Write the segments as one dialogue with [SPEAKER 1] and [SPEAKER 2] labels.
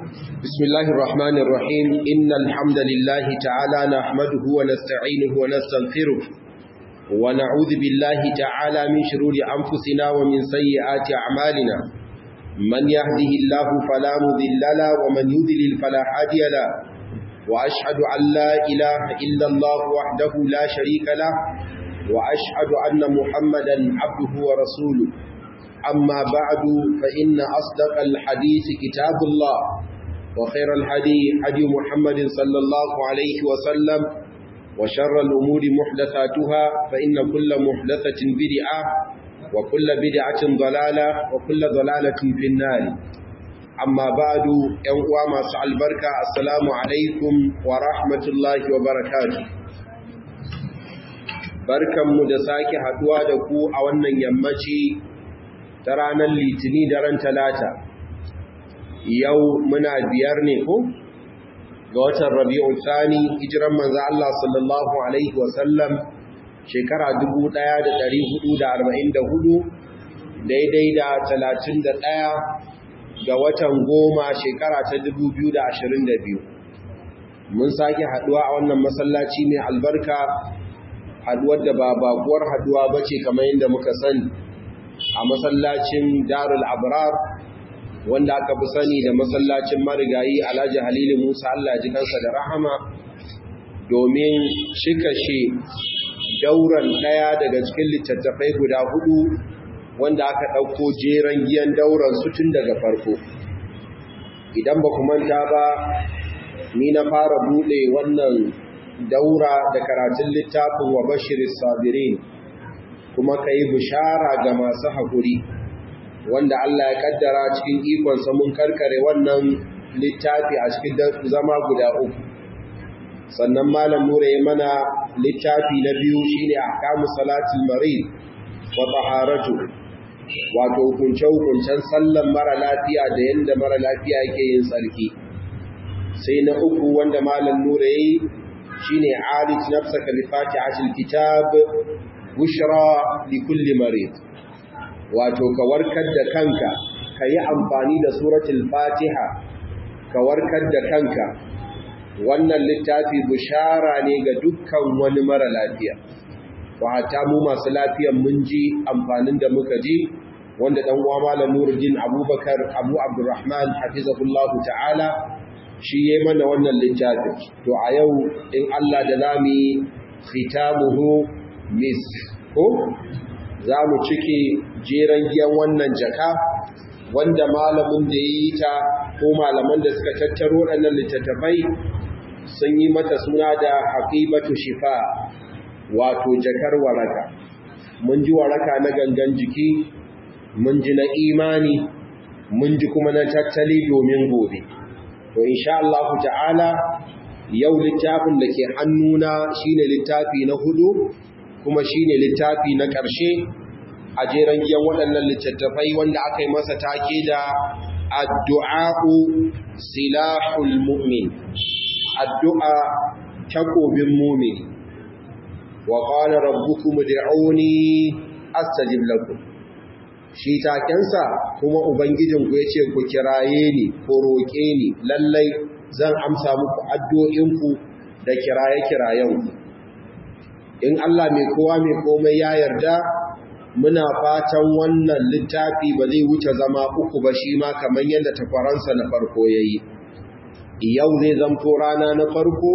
[SPEAKER 1] بسم الله الرحمن الرحيم إن الحمد لله تعالى نحمده ونستعينه ونستغفره ونعوذ بالله تعالى من شرور أنفسنا ومن سيئات أعمالنا من يهده الله فلا مذل له ومن يذلل فلا هادي له وأشهد أن لا إله إلا الله وحده لا شريك له وأشهد أن محمدا عبده ورسوله أما بعد فإن أصدق الحديث كتاب الله وخير الهدي هدي محمد صلى الله عليه وسلم وشر الأمور محدثاتها فإن كل محدثة بدعة وكل بدعة ضلالة وكل ضلالة في النار أما بعد ينقوى ما سعى البركة السلام عليكم ورحمة الله وبركاته barkanmu da sake haduwa da ku a wannan yammaci ta ranar litini daren talata yau muna biyar ne ko ga watan rabi'u tsani hijiran manzo Allah sallallahu alaihi wasallam shekara 1444 daidai da 31 ga watan goma shekara ta 2022 mun sake haduwa a wannan masallaci mai albarka haduwar da ba bakuwar haduwa bace kamar yadda muka sani a masallacin darul abrar wanda aka fi sani da masallacin marigayi alhaji halilu musa allah ji kansa da rahama domin shikashe dauran daya daga cikin littattafai guda hudu wanda aka ɗauko jeren giyan dauran su tun daga farko idan ba manta ba ni na fara buɗe wannan daura da karatun littafin wa bashirin sabirin kuma ka yi bishara ga masu haƙuri wanda Allah ya kaddara cikin ikonsa mun karkare wannan littafi a cikin zama guda uku sannan malam nura ya mana littafi na biyu shine ahkamu salatul marid wa taharatu wato hukunce hukuncen sallan mara lafiya da yanda mara lafiya yake yin tsarki sai na uku wanda malam nura yayi shine alij nafsaka bi fatihatil kitab bushra li kulli marid wato ka warkar da kanka ka yi amfani da suratul fatiha ka warkar da kanka wannan littafi bushara ne ga dukkan wani mara lafiya wa hatta mu masu lafiyan mun ji amfanin da muka ji wanda dan uwa malam Nuruddin Abubakar Abu Abdurrahman hafizahullahu ta'ala shi yayi mana wannan littafin to a yau in Allah da zamu khitamuhu mis ko za mu cike jeren giyan wannan jaka wanda malamin da ya yi ta ko malaman da suka tattaro waɗannan littattafai sun yi mata suna da haƙibatu shifa wato jakar waraka mun ji waraka na gangan jiki mun ji na imani mun ji kuma na tattali domin gobe to insha Allah ta'ala yau littafin da ke hannuna shine littafi na hudu kuma shine littafi na ƙarshe a jeren giyan waɗannan littattafai wanda aka yi masa take da addu'a'u silahul mu'min addu'a takobin mumini wa qala rabbukum ud'uni astajib lakum shi takensa kuma ubangijinku yace ku kiraye ni ko roƙe ni lallai zan amsa muku addu'o'inku da kiraye-kirayenku in Allah mai kowa mai komai ya yarda muna fatan wannan littafi ba zai wuce zama uku ba shi ma kamar yadda takwaransa na farko ya yi yau zai zamto rana na farko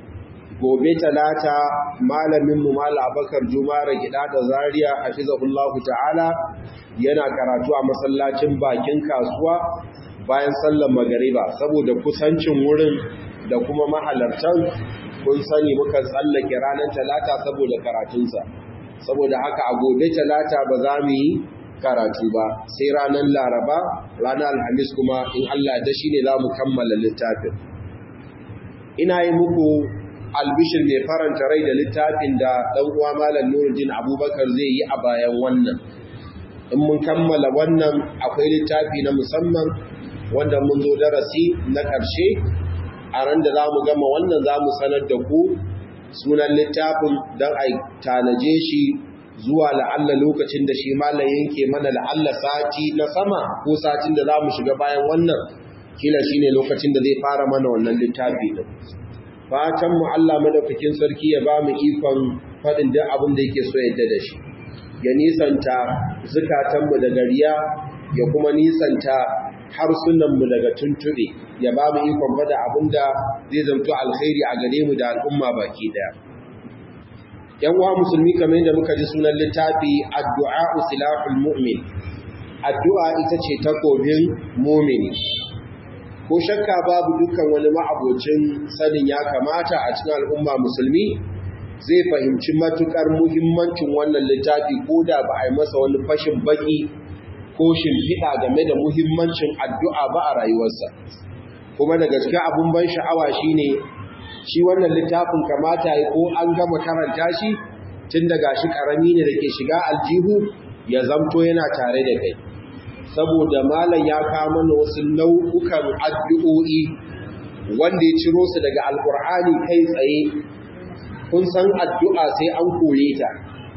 [SPEAKER 1] gobe talata malaminmu mala abakar jumara gida da zariya a fizahullahu ta'ala yana karatu a masallacin bakin kasuwa bayan sallar magariba saboda kusancin wurin da kuma mahalartan kun sani muka tsallake ranar talata saboda karatunsa saboda haka a gobe talata ba za mu yi karatu ba sai ranar laraba ranar alhamis kuma in Allah da shi ne za mu kammala littafin ina yi muku albishir mai faranta rai da littafin da ɗan uwa malam nuruddin abubakar zai yi a bayan wannan in mun kammala wannan akwai littafi na musamman wanda mun zo darasi na ƙarshe a ran da za mu gama wannan za mu sanar da ku sunan littafin don a tanaje shi zuwa la'alla lokacin da shi malam yanke mana la'alla sati na sama ko satin da za mu shiga bayan wannan kila shine lokacin da zai fara mana wannan littafi din fatan mu Allah madaukakin sarki ya ba mu ikon faɗin duk abin da yake so yadda da shi ya nisanta zukatanmu daga riya ya kuma nisanta harsunanmu daga tuntuɓe ya ba mu ikon faɗa abin da zai zamto alkhairi a gare mu da al'umma baki ɗaya yan uwa musulmi kamar yadda muka ji sunan littafi addu'a silahul mu'min addu'a ita ce takobin mumini ko shakka babu dukkan wani ma'abocin sanin ya kamata a cikin al'umma musulmi zai fahimci matukar muhimmancin wannan littafi ko da ba a yi masa wani fashin baki ko shimfiɗa game da muhimmancin addu'a ba a rayuwarsa kuma da gaske abin ban sha'awa shine shi wannan littafin kamata ya ko an gama karanta shi tun daga shi ƙarami ne da ke shiga aljihu ya zamto yana tare da kai saboda malam ya kawo mana wasu nau'ukan addu'o'i wanda ya ciro su daga alkur'ani kai tsaye kun san addu'a sai an koye ta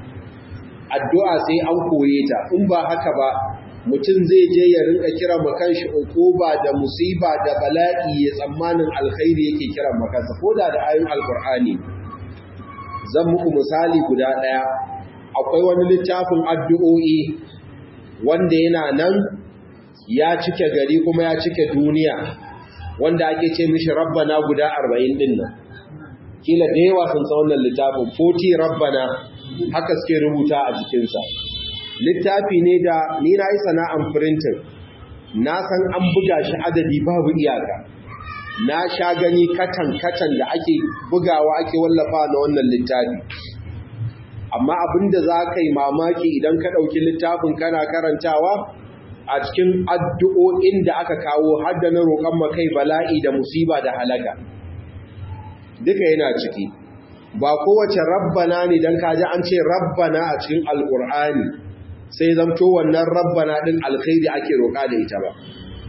[SPEAKER 1] addu'a sai an koye ta in ba haka ba mutum zai je ya rinka kira makanshi ba da musiba da bala'i ya tsammanin alkhairi yake kira makansa ko da da ayin alkur'ani zan muku misali guda ɗaya akwai wani littafin addu'o'i wanda yana nan ya cike gari kuma ya cike duniya wanda ake ce mishi rabbana guda arba'in din nan kila da yawa sun san wannan littafin 40 rabbana haka suke rubuta a jikinsa littafi ne da ni na yi sana'an printing na san an buga shi adadi babu iyaka na sha gani katan-katan da ake bugawa ake wallafa na wannan littafi amma abinda za ka yi mamaki idan ka ɗauki littafin kana karantawa a cikin addu'o'in da aka kawo hadda na roƙon makai bala'i da musiba da halaka duka yana ciki ba kowace rabbana ne don kaji an ce rabbana a cikin alƙur'ani sai zamto wannan rabbana ɗin alkhairi ake roƙa da ita ba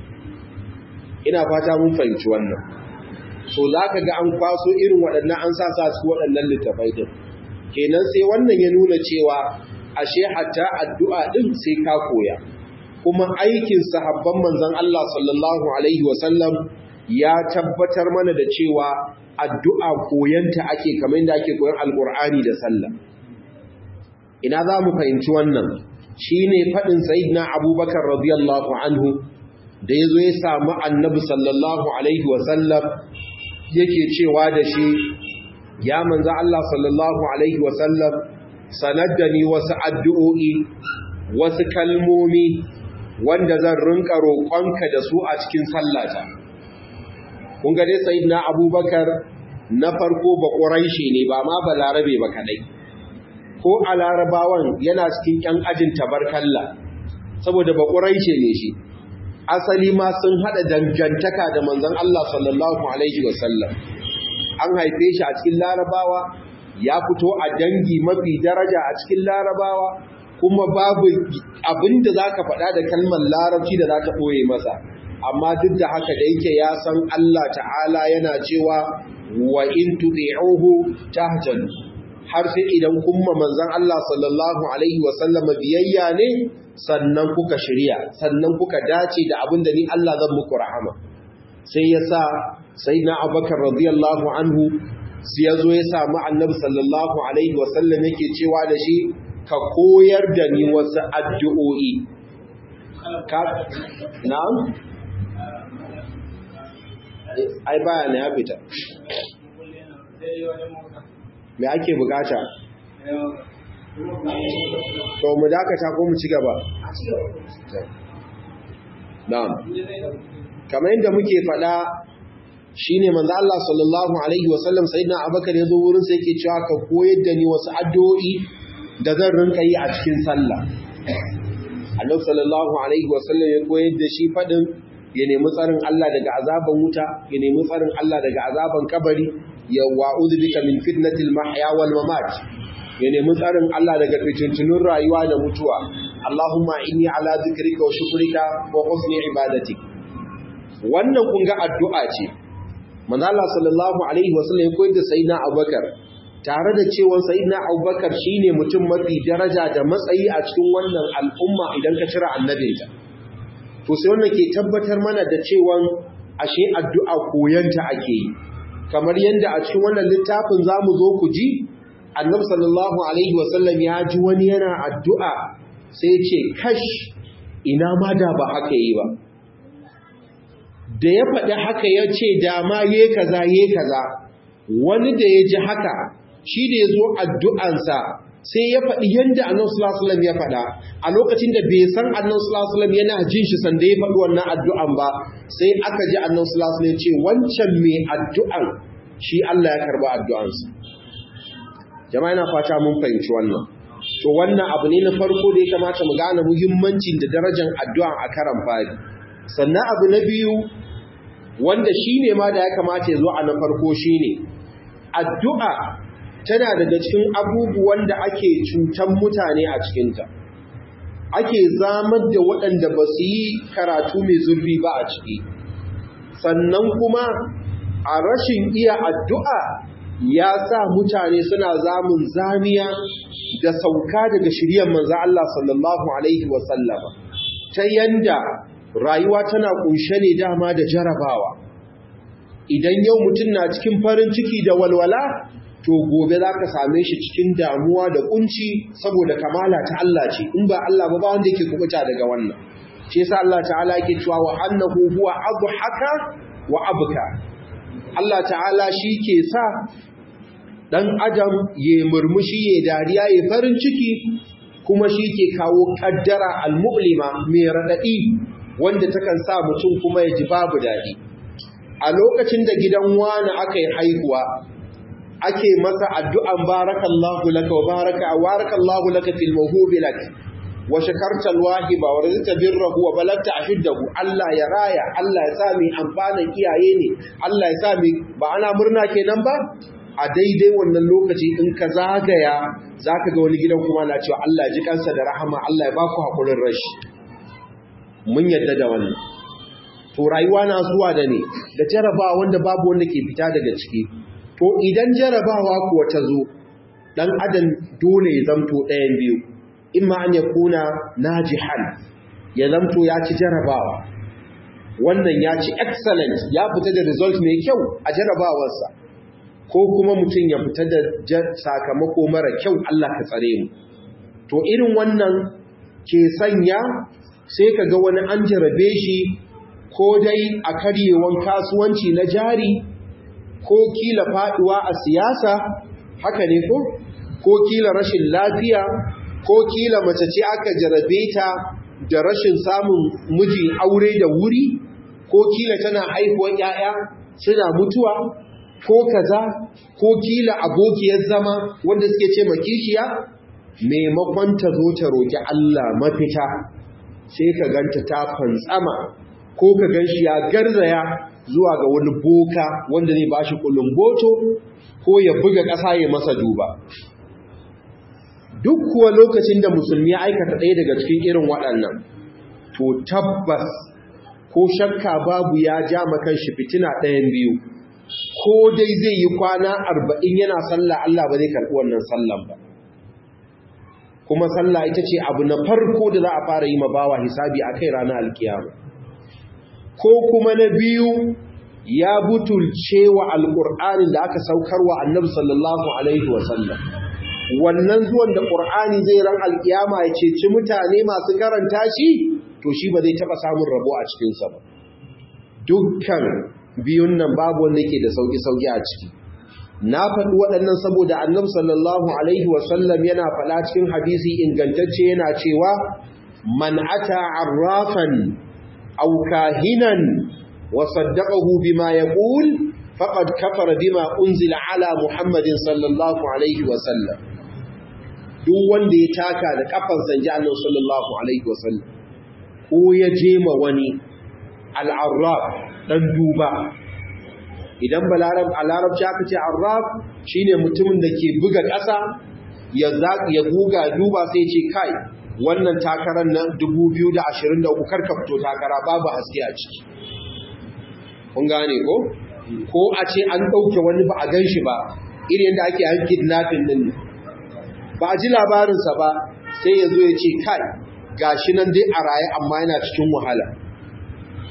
[SPEAKER 1] ina fata mun fahimci wannan so za ka ga an kwaso irin waɗannan an sa sa su waɗannan littafai din kenan sai wannan ya nuna cewa ashe hatta addu'a din sai ka koya kuma aikin sahabban manzon Allah sallallahu alaihi wasallam ya tabbatar mana da cewa addu'a koyanta ake kamar yadda ake koyan alqur'ani da sallah ina za mu fahimci wannan shine fadin sayyidina abubakar radiyallahu anhu da yazo ya samu annabi sallallahu alaihi wasallam yake cewa da shi ya manzo Allah sallallahu alaihi wasallam sanar da ni wasu addu'o'i wasu kalmomi wanda zan rinka roƙonka da su a cikin sallata kun ga dai sayyidina abubakar na farko ba ƙuraishi ne ba ma ba larabe ba kadai ko a larabawan yana cikin ƴan ajin tabarkalla saboda ba ƙuraishi ne shi asali ma sun haɗa dangantaka da manzon Allah sallallahu alaihi wasallam an haife shi a cikin larabawa ya fito a dangi mafi daraja a cikin larabawa kuma babu abin da za ka faɗa da kalmar larabci da za ka ɓoye masa amma duk da haka da yake ya san Allah ta'ala yana cewa wa in tuɗi'uhu tahtadu har sai idan kuma manzon Allah sallallahu alaihi wasallam biyayya ne sannan kuka shirya sannan kuka dace da abin da ni Allah zan muku rahama sai ya sa sai na abakar radiyallahu anhu sai ya zo ya samu annabi sallallahu alaihi wasallam yake cewa da shi ka koyar da ni wasu addu'o'i na'am ai baya ne ya fita me ake bukata to mu dakata ko mu ci gaba na'am kamar yadda muke faɗa shine manzo Allah sallallahu alaihi wasallam sayyidina Abubakar yazo wurin sa yake cewa ka koyar da ni wasu addu'o'i da zan rinka yi a cikin sallah Annabi sallallahu alaihi wasallam ya koyar da shi fadin ya nemi tsarin Allah daga azaban wuta ya nemi tsarin Allah daga azaban kabari ya wa'udhu bika min fitnatil mahya wal mamat ya nemi tsarin Allah daga fitintunun rayuwa da mutuwa Allahumma inni ala dhikrika wa shukrika wa husni ibadatik wannan kun ga addu'a ce manzo Allah sallallahu alaihi wasallam ya koyar da sayyidina Abubakar tare da cewa sayyidina Abubakar shine mutum mafi daraja da matsayi a cikin wannan al'umma idan ka cira annabinta to sai wannan ke tabbatar mana da cewa ashe addu'a koyanta ake yi kamar yadda a cikin wannan littafin za mu zo ku ji annabi sallallahu alaihi wasallam ya ji wani yana addu'a sai ce kash ina ma da ba haka yi ba da ya faɗi haka ya ce dama ye kaza ye kaza wani da ya ji haka shi da ya zo addu'ansa sai ya faɗi yadda annan sulasulam ya faɗa a lokacin da bai san annan sulasulam yana jin shi sanda ya faɗi wannan addu'an ba sai aka ji annan sulasulam ce wancan mai addu'an shi Allah ya karɓa addu'ansa jama'a yana fata mun fahimci wannan to wannan abu ne na farko da ya kamata mu gane muhimmancin da darajar addu'an a karan fari sannan abu na biyu wanda shi ne ma da ya kamata ya zo a na farko shi ne addu'a tana daga cikin abubuwan da ake cutan mutane a cikinta ake zamar da waɗanda ba su yi karatu mai zurfi ba a ciki sannan kuma a rashin iya addu'a ya sa mutane suna zamun zamiya da sauka daga shiryan manzo Allah sallallahu Alaihi wasallama ta yanda rayuwa tana kunshe ne dama da jarabawa idan yau mutum na cikin farin ciki da walwala to gobe za ka same shi cikin damuwa da kunci saboda kamala ta Allah ce in ba Allah ba ba wanda yake kubuta daga wannan shi yasa Allah ta'ala yake cewa wa annahu huwa adhaka wa abka Allah ta'ala shi ke sa dan adam ya murmushi ya dariya ya farin ciki kuma shi ke kawo kaddara al-mu'lima mai radadi wanda takan sa mutum kuma ya ji babu dadi a lokacin da gidan wani aka yi haihuwa ake masa addu'an barakallahu laka wa baraka barakallahu laka fil mawhubi lak wa shakarta alwahiba wa rizqta birrahu wa balagta ashuddahu Allah ya raya Allah ya sa mai amfanin iyaye ne Allah ya sa mai ba ana murna kenan ba a daidai wannan lokaci in ka zagaya zaka ga wani gidan kuma na cewa Allah ya ji kansa da rahama Allah ya baku hakurin rashi mun yadda da wannan to rayuwa na zuwa da ne da jarabawa wanda babu wanda ke fita daga ciki to idan jarabawa kuwa ta zo dan adam dole ya zamto ɗayan biyu imma an ya kuna najihan ya zamto ya ci jarabawa wannan ya ci excellent ya fita da result mai kyau a jarabawarsa ko kuma mutum ya fita da sakamako mara kyau Allah ka tsare mu to irin wannan ke sanya sai ka ga wani an jarabe shi ko dai a karyewan kasuwanci na jari ko kila faduwa a siyasa haka ne ko ko kila rashin lafiya ko kila mace ce aka jarabe ta da rashin samun miji aure da wuri ko kila tana haihuwar yaya suna mutuwa ko kaza ko kila abokiyar zama wanda suke ce makishiya maimakon ta zo ta roki Allah mafita sai ka ganta ta fantsama ko ka gan shi ya garzaya zuwa ga wani boka wanda zai bashi kulumboto ko ya buga ƙasa ya masa duba duk kuwa lokacin da musulmi ya aikata ɗaya daga cikin irin waɗannan to tabbas ko shakka babu ya ja makan shi fitina ɗayan biyu ko dai zai yi kwana arba'in yana sallah Allah ba zai karɓi wannan sallan ba kuma sallah ita ce abu na farko da za a fara yi ma bawa hisabi a kai ranar alkiyama ko kuma na biyu ya butulce wa alƙur'anin da aka saukarwa annabi sallallahu alaihi wasallam wannan zuwan da ƙur'ani zai ran alƙiyama ya ceci mutane masu karanta shi to shi ba zai taɓa samun rabo a cikinsa ba dukkan biyun nan babu wanda ke da sauƙi-sauƙi a ciki na faɗi waɗannan saboda annabi sallallahu alaihi wasallam yana faɗa cikin hadisi ingantacce yana cewa man ata arrafan aw kahinan wa saddaqahu bima yaqul faqad kafara bima unzila ala muhammadin sallallahu alaihi wasallam duk wanda ya taka da kafansa ji annabi sallallahu alaihi wasallam ko ya je ma wani al-arraf dan duba idan balarab a larabci aka ce arraf shine mutumin da ke buga ƙasa ya ya guga duba sai ce kai wannan takarar nan 2023 karka fito takara babu haske a ciki kun gane ko ko a ce an ɗauke wani ba a gan shi ba irin yadda ake yan kidnapping din ba a ji labarinsa ba sai ya zo ya ce kai gashi nan dai a raye amma yana cikin wahala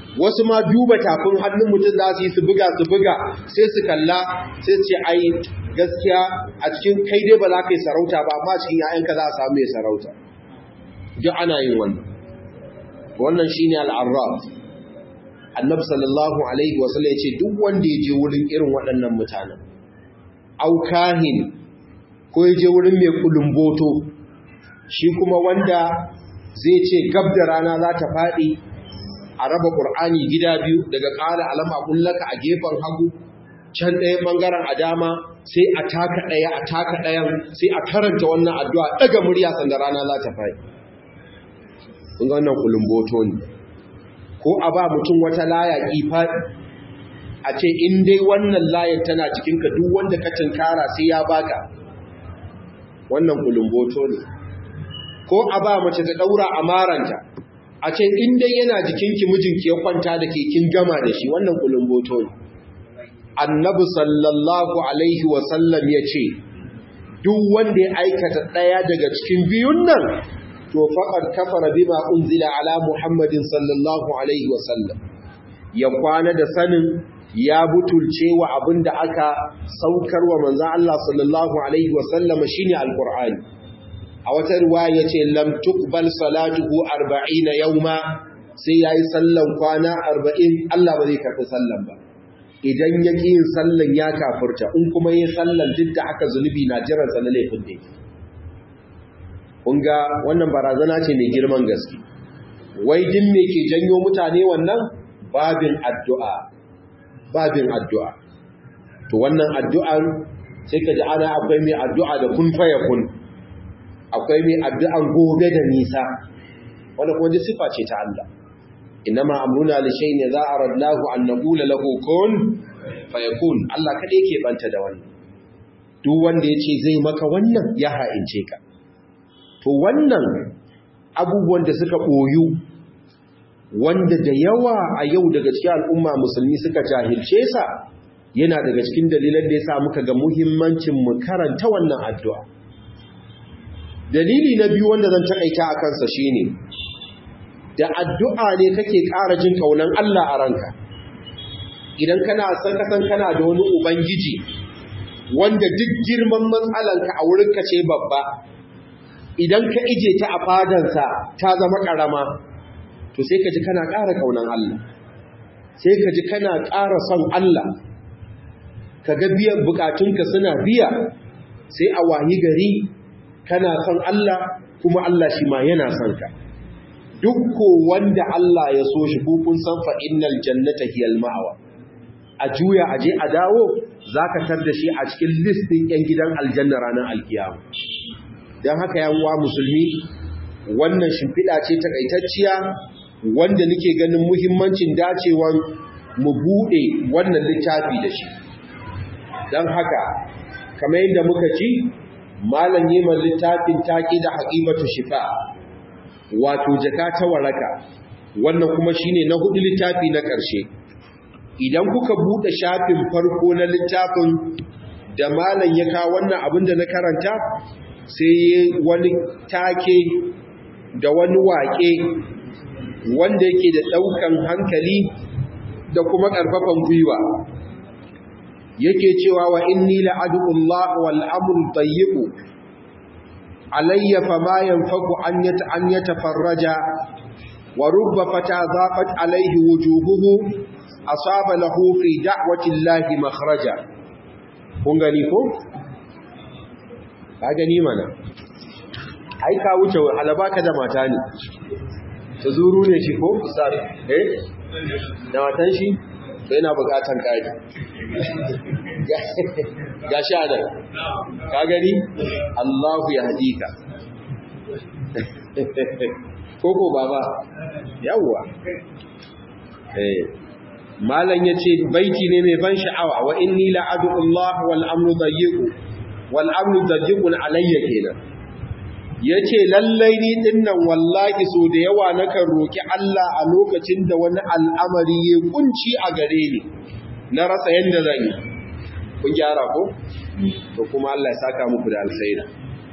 [SPEAKER 1] wasu ma duba tafin hannun mutum za su yi su buga su buga sai su kalla sai ce ai gaskiya a cikin kai dai ba za ka yi sarauta ba amma cikin ‘ya'yanka za a samu mai sarauta duk ana yin wannan wannan shi ne al'arraf annabi sallallahu alaihi wasallam ya ce duk wanda ya je wurin irin waɗannan mutanen aukahin ko ya je wurin mai kulumboto shi kuma wanda zai ce gab da rana za ta faɗi a raba ƙur'ani gida biyu daga ƙala alama kullaka a gefen hagu can ɗaya ɓangaren a dama sai a taka ɗaya a taka ɗayan sai a karanta wannan addu'a ɗaga murya sanda rana za ta faɗi kun ga wannan kulumboto ne ko a ba mutum wata laya faɗi a ce in dai wannan layar tana cikinka duk wanda ka tunkara sai ya baka wannan kulumboto ne ko a ba mace ta daura a maranta a ce in dai yana jikinki mijinki ya kwanta da ke kin gama da shi wannan kulumboto ne annabi sallallahu alaihi wasallam ya ce duk wanda ya aikata ɗaya daga cikin biyun nan to faqad kafara bima unzila ala muhammadin sallallahu alaihi wasallam ya kwana da sanin ya butulce wa abin da aka saukar wa manzan Allah sallallahu Alaihi wasallama shi ne Al'ur'ani. A wata ruwa ya ce, Lam tuqbal salatuhu arba'ina yau ma sai ya yi sallan kwana arba'in Allah ba zai karfi sallan ba. Idan ya ƙi yin sallan ya kafurta, in kuma yin sallan duk da aka zunubi na jiransa na laifin da Kunga wannan barazana ce mai girman gaske. Wai din me ke janyo mutane wannan babin addu'a. babin addu'a. To wannan addu'ar sai ka ji ana akwai mai addu'a da kun faya kun, akwai mai addu'an gobe da nisa, wanda kuma ji sifa ce ta Allah. Ina ma'amuna da shai ne za a radlahu an na ƙula lahokon fayakun, Allah kaɗai ke banta da wannan. Duk wanda ya ce zai maka wannan ya ha'ince ka. To wannan abubuwan da suka ɓoyu wanda da yawa a yau daga cikin al'umma musulmi suka jahilce sa yana daga cikin dalilan da ya sa muka ga muhimmancin mu karanta wannan addu'a. Dalili na biyu wanda zan taƙaita a kansa shi ne, da addu'a ne kake ƙara jin ƙaunan Allah a ranka. Idan kana san kasan kana da wani Ubangiji wanda duk girman matsalanka a wurinka ce babba, idan ka ije ta a fadansa ta zama ƙarama, to sai ka ji kana ƙara ƙaunan Allah sai ka ji kana ƙara son Allah ka ga biyan bukatunka suna biya sai a wayi gari kana son Allah kuma Allah shi ma yana son ka duk ko wanda Allah ya so shi kun san fa innal jannata hiyal ma'awa a juya a je a dawo zaka tar da shi a cikin list din yan gidan aljanna ranar alkiyama dan haka yan uwa musulmi wannan shimfiɗa ce takaitacciya wanda nake ganin muhimmancin dacewan mu bude wannan littafi da shi don haka kamar yadda muka ci malam yiman littafin taƙi da haƙibatu shifa wato jaka ta waraka wannan kuma shine na hudu littafi na ƙarshe idan kuka bude shafin farko na littafin da malam ya kawo wannan abin da na karanta sai wani take da wani waƙe wanda yake da ɗaukan hankali da kuma ƙarfafan gwiwa yake cewa wa inni la'adullah wal amru tayyibu alayya fama yanfaku an yata an yatafarraja wa rubba fata zaqat alayhi wujuhuhu asaba lahu fi da'wati llahi makhraja kun gani ko ka gani mana ai ka wuce alabaka da mata ne ta zuru ne shi ko ustaz eh da matan shi to yana bukatan kaji ga shi anan ka gani Allahu ya hadika koko baba yawwa eh malan yace baiti ne mai ban sha'awa wa inni la'adu Allah wal amru dayyiqu wal amru dayyiqun alayya kenan ya ce lallai ni dinnan wallahi so da yawa nakan roƙi Allah a lokacin da wani al'amari ya kunci a gare ni na rasa yadda zan yi kun gyara ko? to kuma Allah ya saka muku da alkhairi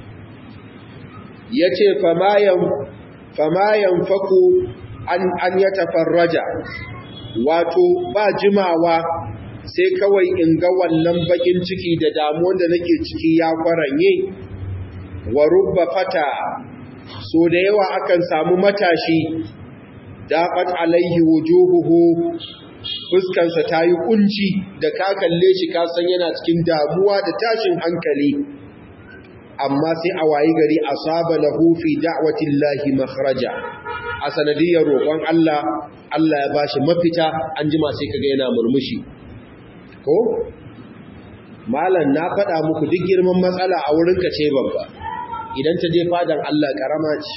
[SPEAKER 1] ya ce famayan faku an ya tafarraja wato ba jimawa sai kawai in ga wannan bakin ciki da damuwan da nake ciki ya kwaranye wa rubba fata so da yawa akan samu matashi daqat alaihi wujuhuhu fuskansa ta yi kunci da ka kalle shi ka san yana cikin damuwa da tashin hankali amma sai a wayi gari asaba lahu fi da'watillahi makhraja a sanadiyar roƙon Allah Allah ya bashi mafita an jima sai kaga yana murmushi ko malam na faɗa muku duk girman matsala a wurin ka ce babba idan ta je fadan Allah karama ce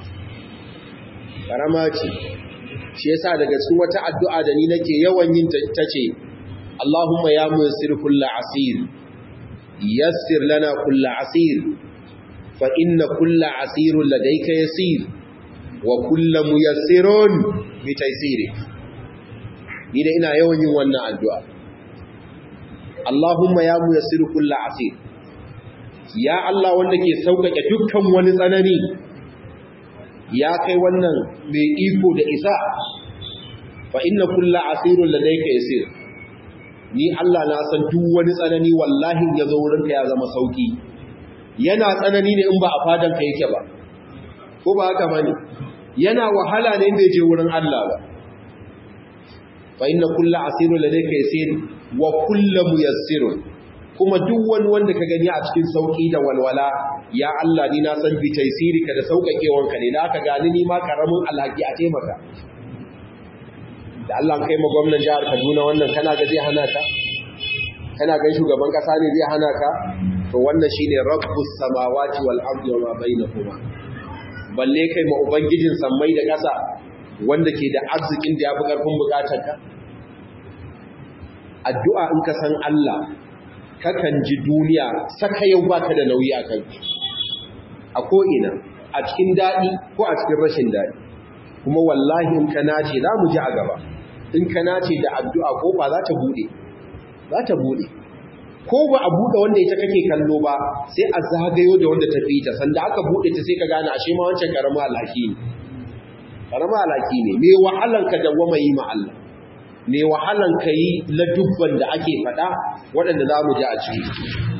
[SPEAKER 1] karama ce shi yasa daga cikin wata addu'a da ni nake yawan yin ta ce Allahumma ya muyassir kullu asir yassir lana kullu asir fa inna kullu asirun ladayka yasir wa kullu muyassirun bi taysiri ni da ina yawan yin wannan addu'a Allahumma ya muyassir kullu asir ya Allah wanda ke sauƙaƙe dukkan wani tsanani ya kai wannan mai iko da isa fa inna kullu asirun ladayka yasir ni Allah na san duk wani tsanani wallahi ya zo wurinka ya zama sauki yana tsanani ne in ba a fadan ka yake ba ko ba haka bane yana wahala ne bai je wurin Allah ba fa inna kullu asirun ladayka yasir wa kullu muyassirun kuma duk wani wanda ka gani a cikin sauki da walwala ya Allah ni na san bi taysirika da saukakewanka ne da aka gani ni ma karamin alhaki a taimaka da Allah kai ma gwamnan jihar Kaduna wannan kana ga zai hana ka kana ga shugaban kasa ne zai hana ka to wannan shine rabbus samawati wal ardi wa ma bainahuma balle kai ma ubangijin sammai da kasa wanda ke da arzikin da yafi karfin bukatar ka addu'a in ka san Allah kakan ji duniya saka yau baka da nauyi a kai a ko ina a cikin dadi ko a cikin rashin dadi kuma wallahi in ka nace za mu ji a gaba in ka nace da addu'a ko ba za ta bude za ta bude ko ba a bude wanda ita kake kallo ba sai a zagayo da wanda ta fita sanda aka bude ta sai ka gane ashe ma wancan karama alhaki ne karama alhaki ne me wahalan ka dawwama yi ma Allah me wahalan ka yi ladubban da ake faɗa waɗanda za mu ji a ciki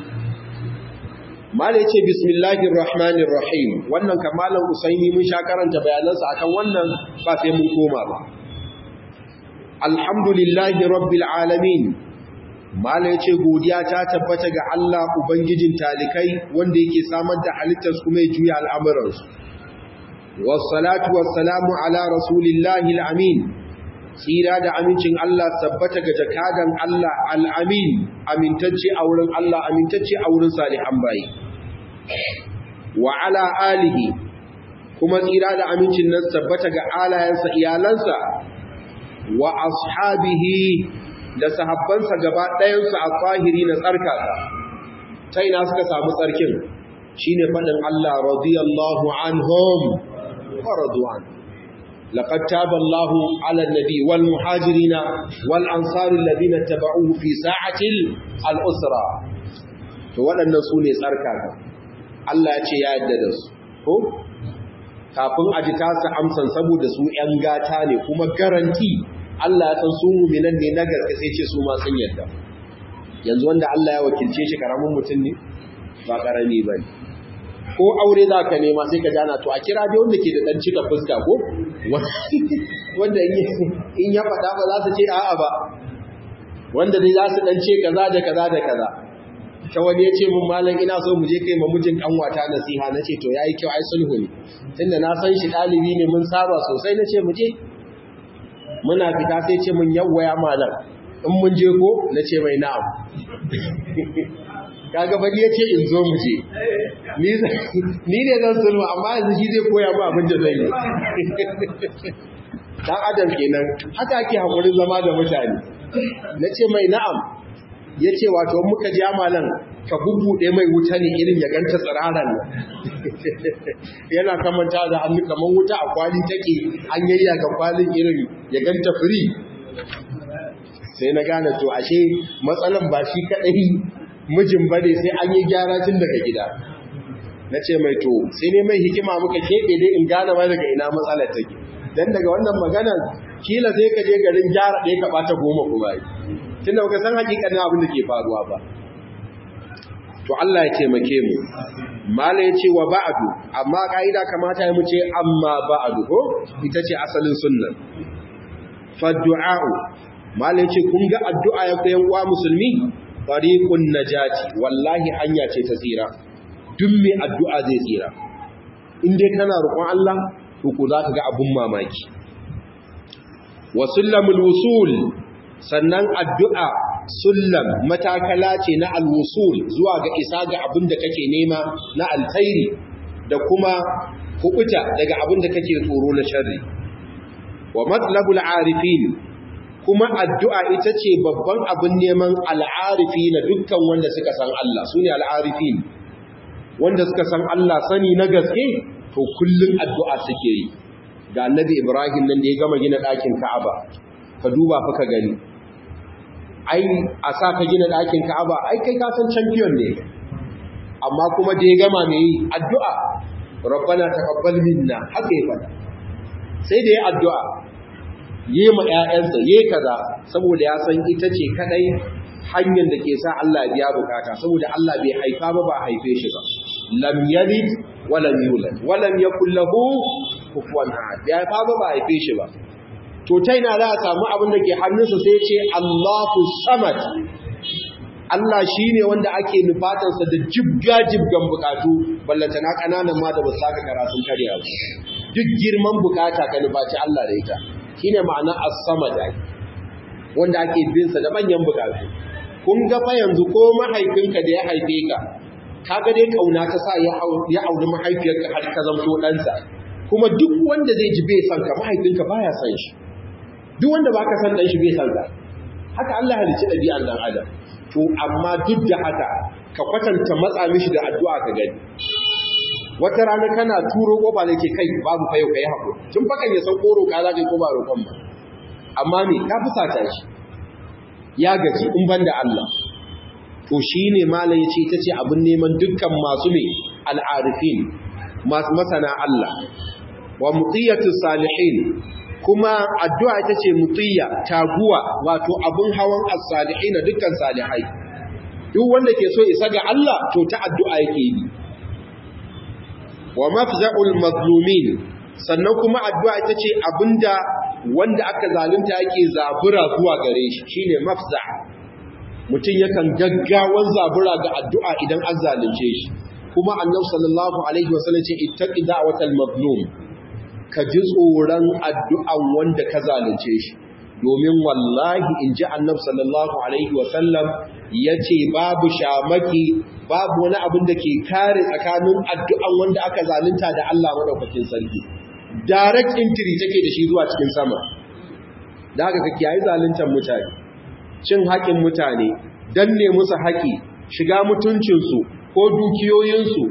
[SPEAKER 1] Mala ya ce, Bismillahir Rahmanir Rahim, wannan kamalan Usaini mun sha karanta bayanansa akan wannan ba sai mun koma ba. Alhamdulillahi Rabbil Alamin, Mala ya ce, Godiya ta tabbata ga Allah Ubangijin talikai wanda yake samar da halittar kuma ya juya al'amuransu. Wassalatu wassalamu ala Rasulillahi al'amin, tsira da amincin Allah tabbata ga jakadan Allah al'amin amintacce a wurin Allah amintacce a wurin salihan bayi wa ala alihi kuma tsira da amincin nan tabbata ga alayensa iyalansa wa ashabihi da sahabbansa gaba ɗayansu a tsahiri na tsarkaka ta ina suka samu tsarkin shine faɗin Allah radiyallahu anhum wa radu'an لقد تاب الله على النبي والمهاجرين والأنصار الذين اتبعوه في ساعة الأسرة فوالأن سوني ساركاك Allah ya ce ya yadda da su ko kafin a ji tasa amsan saboda su ‘yan gata ne kuma garanti Allah ya san su muminan ne na gaske sai ce su ma sun yadda yanzu wanda Allah ya wakilce shi karamin mutum ne ba karami ba ne ko aure za ka nema sai ka jana to a kira dai wanda ke da ɗan cika fuska ko wanda in ya faɗa ba za su ce a'a ba wanda dai za su ɗan ce kaza da kaza da kaza ta wani ya ce mun malam ina so mu je kai ma mijin kanwata nasiha na ce to yayi kyau ai sulhu ne tunda na san shi ɗalibi ne mun saba sosai na ce mu je muna fita sai ce mun yawwaya malam in mun je ko na ce mai na'am kaga bari ya ce in zo mu je ni ne zan sulhu amma yanzu shi zai koya mu abin da zai yi dan adam kenan haka ake hakurin zama da mutane na ce mai na'am ya ce wato muka ji amalan ka bubbuɗe mai wuta ne irin ya ganta tsiraran nan yana kamanta da hannu kamar wuta a kwali take an yayya ga kwalin irin ya ganta firi sai na gane to ashe matsalan ba shi kaɗai mijin ba ne sai an yi gyara tun daga gida na ce mai to sai ne mai hikima muka keɓe dai in gane ma daga ina matsalar take don daga wannan maganar kila sai ka je garin gyara ɗaya ka ɓata goma kuma yi tun da baka san hakikanin abin da ke faruwa ba to Allah ya taimake mu mala ya ce wa ba'adu amma ka'ida kamata ya mu ce amma ba'adu ko ita ce asalin sunnan faddu'a'u mala ya ce kun ga addu'a ya koyan uwa musulmi tariqun najati wallahi hanya ce ta tsira duk mai addu'a zai tsira in dai kana roƙon Allah to ko za ka ga abun mamaki wa sullamul wusul sannan addu'a sullam matakala ce na alwusul zuwa ga isa ga abin da kake nema na alkhairi da kuma kubuta daga abin da kake tsoro na sharri wa matlabul arifin kuma addu'a ita ce babban abin neman al'arifi na dukkan wanda suka san Allah su ne al'arifin wanda suka san Allah sani na gaske to kullum addu'a suke yi ga annabi Ibrahim nan da ya gama gina ɗakin Ka'aba ka duba fa ka gani ai a sa ka gina ɗakin Ka'aba ai kai ka san champion ne amma kuma da ya gama mai addu'a rabbana taqabbal minna haka ya fada sai da ya addu'a yi ma ƴaƴansa yi kaza saboda ya san ita ce kadai hanyar da ke sa Allah biya bukata saboda Allah bai haifa ba ba haife shi ba lam yalid wa lam yulad wa lam yakul lahu kufuwan ahad bai haifa ba ba haife shi ba to ta ina za a samu abin da ke hannunsa sai ce Allahu samad Allah shi ne wanda ake nufatansa da jibga-jibgan bukatu ballantana ƙananan ma da ba su saka karatun karya ba duk girman bukata ka nufaci Allah da ita shi ne ma'ana as-samad wanda ake binsa da manyan bukatu kun ga fa yanzu ko mahaifinka da ya haife ka kaga dai kauna ta sa ya auri mahaifiyarka har ka zamto ɗansa kuma duk wanda zai ji bai san ka mahaifinka baya san shi duk wanda baka san dan shi bai san ka haka Allah ya halicci ɗabi'an dan adam to amma duk da haka ka kwatanta matsa mishi da addu'a ka gani wata rana kana turo kofa ne ke kai babu fayo kai hakuri tun fakan ya san koro ka za ka ko ba roƙon ba amma me ka fusata shi ya gaji in banda Allah to shine malam yace ita ce abin neman dukkan masu me al'arifin masu masana Allah wa mutiyatu salihin kuma addu'a ita ce mutiya taguwa wato abun hawan as-salihin dukkan salihai duk wanda ke so isa ga Allah to ta addu'a yake yi wa mafza'ul mazlumin sannan kuma addu'a ita ce abinda wanda aka zalunta yake zabura zuwa gare shi shine mafza mutum yakan gaggawan zabura ga addu'a idan an zalunce shi kuma annabi sallallahu alaihi wasallam ce ittaqi da'watal mazlum ka ji tsoron addu'an wanda ka zalunce shi domin wallahi in ji annabi sallallahu alaihi wasallam yace babu shamaki babu wani abin da ke kare tsakanin addu'an wanda aka zalunta da Allah madaukakin sarki direct entry take da shi zuwa cikin sama da haka ka kiyaye zaluntar mutane cin haƙin mutane danne musu haƙi shiga mutuncinsu ko dukiyoyinsu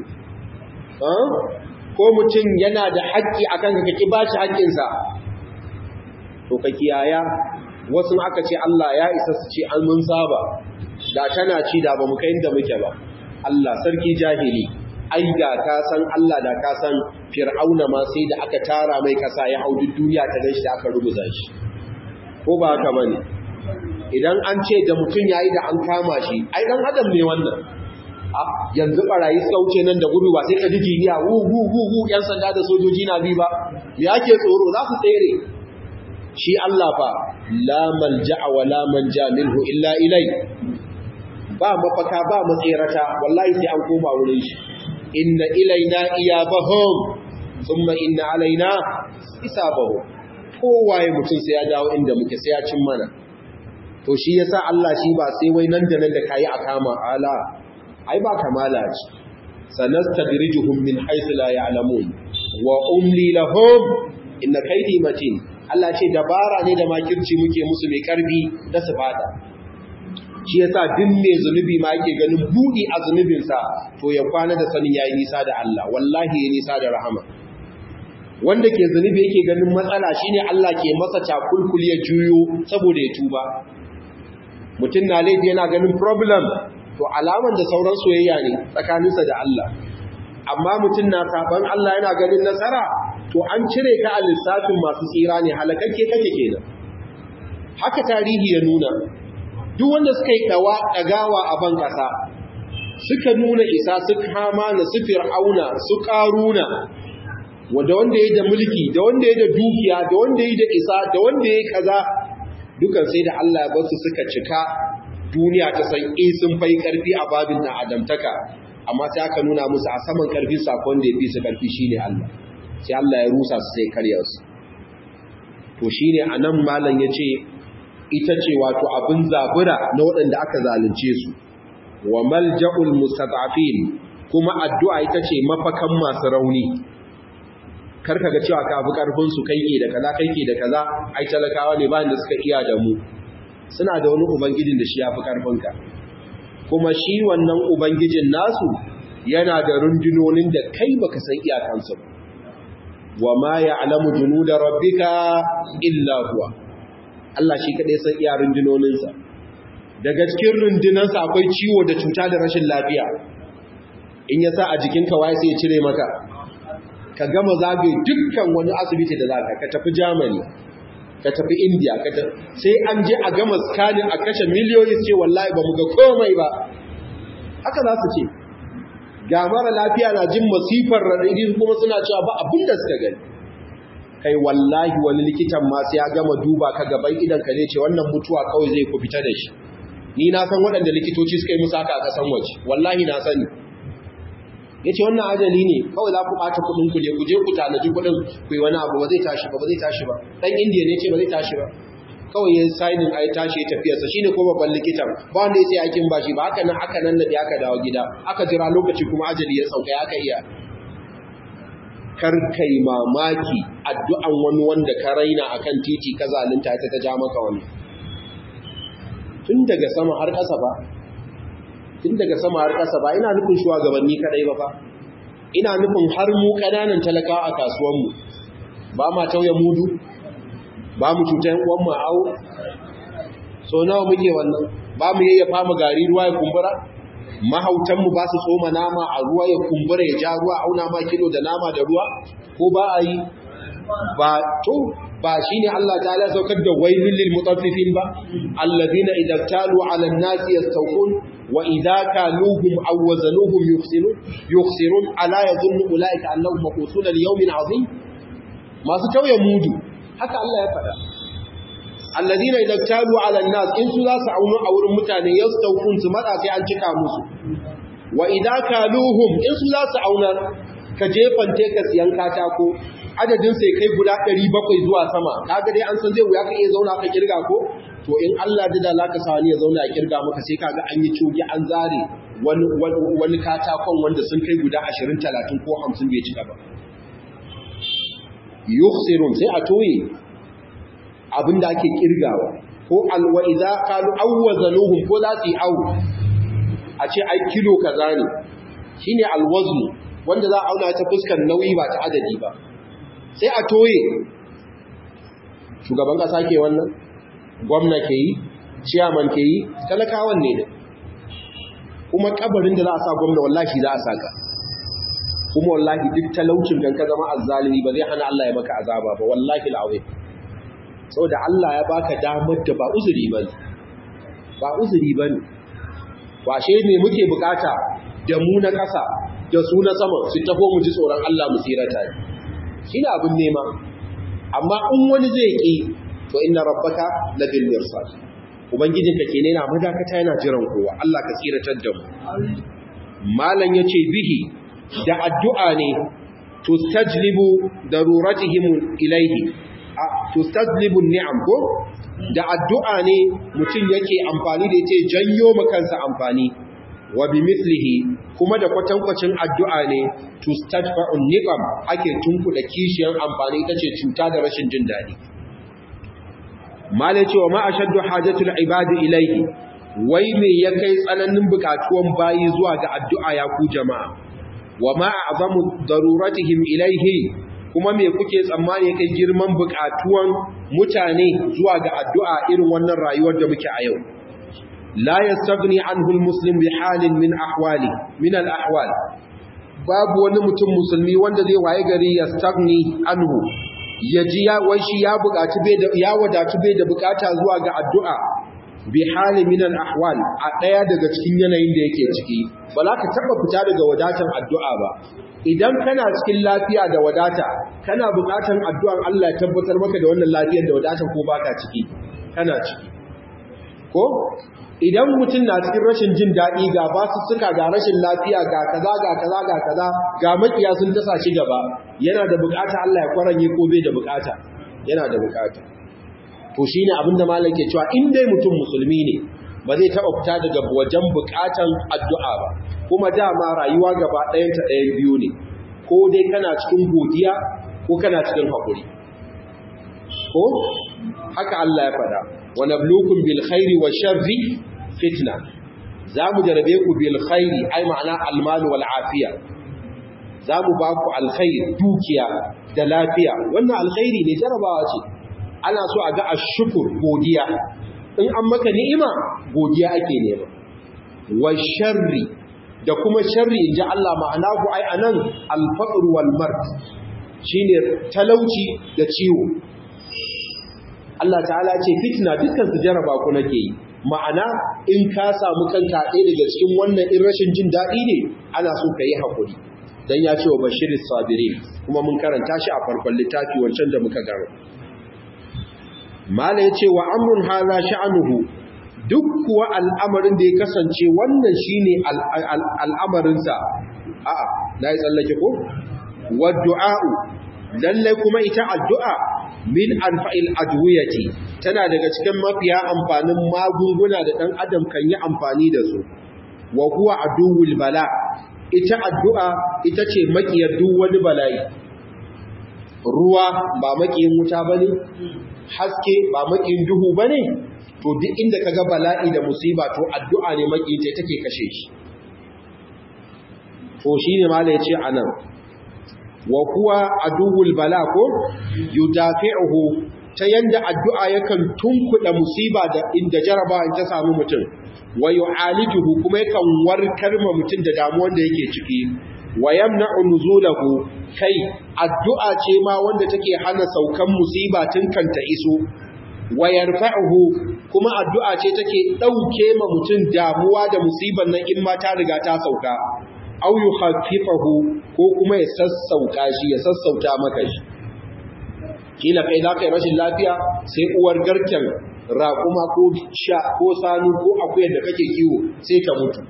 [SPEAKER 1] ko mutum yana da haƙƙi akan ka ki bashi haƙƙinsa to ka kiyaya wasu aka ce Allah ya isa su ce an mun saba da tana ci da ba mu kai inda muke ba Allah sarki jahili ai da ka san Allah da ka san fir'auna ma sai da aka tara mai kasa ya hau duk duniya ta ganshi da aka rubuta shi ko ba haka bane idan an ce da mutum yayi da an kama shi ai dan adam ne wannan a yanzu barayi suka wuce nan da gudu ba sai ka ji jiniya wu wu wu wu yan sanda da sojoji na bi ba me ake tsoro za su tsere shi Allah fa la malja'a wa la manja minhu illa ilai ba mafaka ba matsirata wallahi sai an koma wurin shi inna ilaina iyabahum thumma inna alaina hisabahum kowaye mutum sai ya dawo inda muke sai ya cin mana to shi yasa Allah shi ba sai wai nan da nan da kayi akama ala ai ba kamala ce sanastadrijuhum min haythu la ya'lamun wa umli lahum inna kaydi matin Allah ce dabara ne da makirci muke musu mai karbi da su fada shi yasa duk mai zunubi ma yake ganin budi a zunubinsa to ya kwana da sanin yayi nisa da Allah wallahi yayi nisa da rahama wanda ke zunubi yake ganin matsala shine Allah ke masa cakulkul ya juyo saboda ya tuba mutum na laifi yana ganin problem to alaman da sauran soyayya ne tsakaninsa da Allah amma mutum na saban Allah yana ganin nasara to an cire ka a lissafin masu tsira ne halakakke kake kenan haka tarihi ya nuna duk wanda suka yi ɗagawa a ban ƙasa suka nuna isa su kama na su fir'auna su ƙaruna wanda wanda ya da mulki da wanda ya da dukiya da wanda ya da isa da wanda ya kaza dukan sai da Allah ya basu suka cika duniya ta san eh sun fai karfi a babin na adamtaka amma sai aka nuna musu a saman karfi sakon da ya fi su karfi shine Allah sai Allah ya rusa su sai karya su to shine anan malam yace ita ce wato abin zabura na waɗanda aka zalunce su wa malja'ul mustata'fin kuma addu'a ita ce mafakan masu rauni karka ga cewa ka fi karfin su kai ke da kaza kai ke da kaza ai talakawa ne bayan da suka iya da mu suna da wani ubangijin da shi ya fi karfin ka kuma shi wannan ubangijin nasu yana da rundunonin da kai baka san iyakansu ba wa ma ya'lamu junuda rabbika illa huwa Allah shi kadai san iya rundunoninsa daga cikin rundunansa akwai ciwo da cuta da rashin lafiya in ya sa a jikinka waye sai ya cire maka ka gama zagaye dukkan wani asibiti da zaka ka tafi Germany ka tafi India ka tafi sai an je a gama scanning a kashe miliyoyi ce wallahi ba mu ga komai ba haka za su ce ga mara lafiya na jin masifar raɗaɗi kuma suna cewa ba abin da suka gani kai wallahi wani likitan ma sai ya gama duba ka gaban idan ka ne ce wannan mutuwa kawai zai ku fita da shi ni na san waɗanda likitoci suka yi musu haka a ƙasan waje wallahi na sani ya ce wannan ajali ne kawai za ku ɓata kuɗin ku je ku je ku tanaji kuɗin ku yi wani abu ba zai tashi ba ba zai tashi ba ɗan indiya ne ce ba zai tashi ba kawai ya sainin a yi tashi ya tafiyarsa shi ne ko babban likitan ba wanda ya sai aikin ba shi ba haka nan aka nan da aka dawo gida aka jira lokaci kuma ajali ya sauka ya aka iya kar kai mamaki addu'an wani wanda ka raina akan titi ka zalunta ta ta ja maka wani tun daga sama har ƙasa ba tun daga sama har ƙasa ba ina nufin shugabanni kadai ba fa ina nufin har mu ƙananan talakawa a kasuwanmu ba ma tauye mudu ba mu cutar uwan mu awo so nawa muke wannan ba mu yayyafa mu gari ruwa ya kumbura mahautanmu ba su tsoma nama a ruwa ya kumbura ya ja ruwa auna ma kilo da nama da ruwa ko ba a yi ba to ba shi ne Allah ta ala saukar da wailin lil mutaffifin ba alladhina idza talu ala an-nas yastawqun wa idza kaluhum aw wazanuhum yukhsirun yukhsirun ala yadhunnu ulaika annahum maqusun li yawmin azim masu tauye mudu haka Allah ya faɗa alladhina idza talu ala an-nas in su za su aunu a wurin mutane yastawqun su mada sai an cika musu wa idza kaluhum in su za su auna ka jefante ka siyan katako adadin sai kai guda 700 zuwa sama kaga dai an san zai wuya ka iya zauna ka kirga ko to in Allah da da laka sa wani ya zauna ya kirga maka sai kaga an yi cogi an zare wani wani katakon wanda sun kai guda 20 30 ko 50 bai cika ba yukhsirun sai a toye abinda ake kirgawa ko alwa idza qalu awwazanuhum ko za su yi awu a ce ai kilo kaza ne shine alwaznu wanda za a auna ta fuskar nauyi ba ta adadi ba sai a toye shugaban kasa ke wannan gwamna ke yi ciyaman ke yi talakawan ne da kuma kabarin da za a sa gwamna wallahi za a saka kuma wallahi duk talaucin kan ka zama azzalimi ba zai hana Allah ya maka azaba ba wallahi al'azim saboda Allah ya baka damar da ba uzuri bane ba uzuri bane washe ne muke bukata da mu na ƙasa da su na sama su taho mu ji tsoron Allah mu tsirata ne shi ne abin nema amma in wani zai ƙi to inna rabbaka labil mirsad ubangijinka ke ne na madakata yana jiran kowa Allah ka tsiratar da mu malam yace bihi da addu'a ne tustajlibu daruratihim ilayhi tustajlibu ni'am ko da addu'a ne mutum yake amfani da yace janyo makansa amfani wa bi mislihi kuma da kwatankwacin addu'a ne tustadfa'un niqam ake tunkuda kishiyar amfani tace cuta da rashin jin dadi malai cewa ma ashaddu hajatul ibadi ilayhi wai me ya kai tsananin bukatuwan bayi zuwa ga addu'a ya ku jama'a wa ma a'zamu daruratihim ilayhi kuma me kuke tsammani kai girman bukatuwan mutane zuwa ga addu'a irin wannan rayuwar da muke a yau la yastaghni anhu almuslim bi halin min ahwali min alahwal babu wani mutum musulmi wanda zai waye gari ya stagni anhu ya ji ya wai shi ya buƙaci bai da ya wadatu bai da buƙata zuwa ga addu'a bi hali min al ahwal a daya daga cikin yanayin da yake ciki ba za ka taba fita daga wadatan addu'a ba idan kana cikin lafiya da wadata kana buƙatan addu'an Allah ya tabbatar maka da wannan lafiyar da wadatan ko baka ciki kana ciki ko idan mutum na cikin rashin jin daɗi ga basu suka ga rashin lafiya ga kaza ga kaza ga kaza ga makiya sun tasa shi gaba yana da bukata Allah ya kwaranye ko bai da bukata yana da bukata to shine abin da malam ke cewa in dai mutum musulmi ne ba zai taɓa fita daga wajen bukatan addu'a ba kuma dama rayuwa gaba ɗayan ta ɗayan biyu ne ko dai kana cikin godiya ko kana cikin haƙuri ko haka Allah ya faɗa wa nabluukum bil khairi wa sharri fitna za mu jarabe ku bil khairi ai ma'ana almal wal afiya za mu ba ku alkhair dukiya da lafiya wannan alkhairi ne jarabawa ce ana so a ga ashkur godiya in an maka ni'ima godiya ake nema wa sharri da kuma sharri inji Allah ma'ana ku ai anan al faqr wal mard shine talauci da ciwo Allah ta'ala ce fitna dukkan su jaraba ku nake yi ma'ana in ka samu kanka ɗaya daga cikin wannan in rashin jin daɗi ne ana so ka yi haƙuri don ya ce wa bashir sabiri kuma mun karanta shi a farkon littafi wancan da muka gano mala ya ce wa amrun haza sha'anuhu duk kuwa al'amarin da ya kasance wannan shine al'amarinsa a'a na yi tsallake ko wa du'a'u lallai kuma ita addu'a min anfa'il adwiyati tana daga cikin mafiya amfanin magunguna da ɗan adam kan yi amfani da su wa huwa aduwul bala ita addu'a ita ce makiyar duk wani bala'i ruwa ba makiyin wuta bane haske ba makiyin duhu bane to duk inda kaga bala'i da musiba to addu'a ne makiyin ta take kashe shi to shine mala yace anan wa kuwa aduwul bala ko yudafi'uhu ta yanda addu'a yakan tunkuda musiba da inda jaraba in ta samu mutum wa yu'alijuhu kuma yakan warkar ma mutum da damuwar da yake ciki wa yamna'u nuzulahu kai addu'a ce ma wanda take hana saukan musiba tun kanta iso wa yarfa'uhu kuma addu'a ce take dauke ma mutum damuwa da musiban nan in ma ta riga ta sauka au yukhaffifahu ko kuma ya sassauka shi ya sassauta maka shi kila kai za ka yi rashin lafiya sai uwar garken raƙuma ko sha ko sanu ko akuyar da kake kiwo sai ta mutu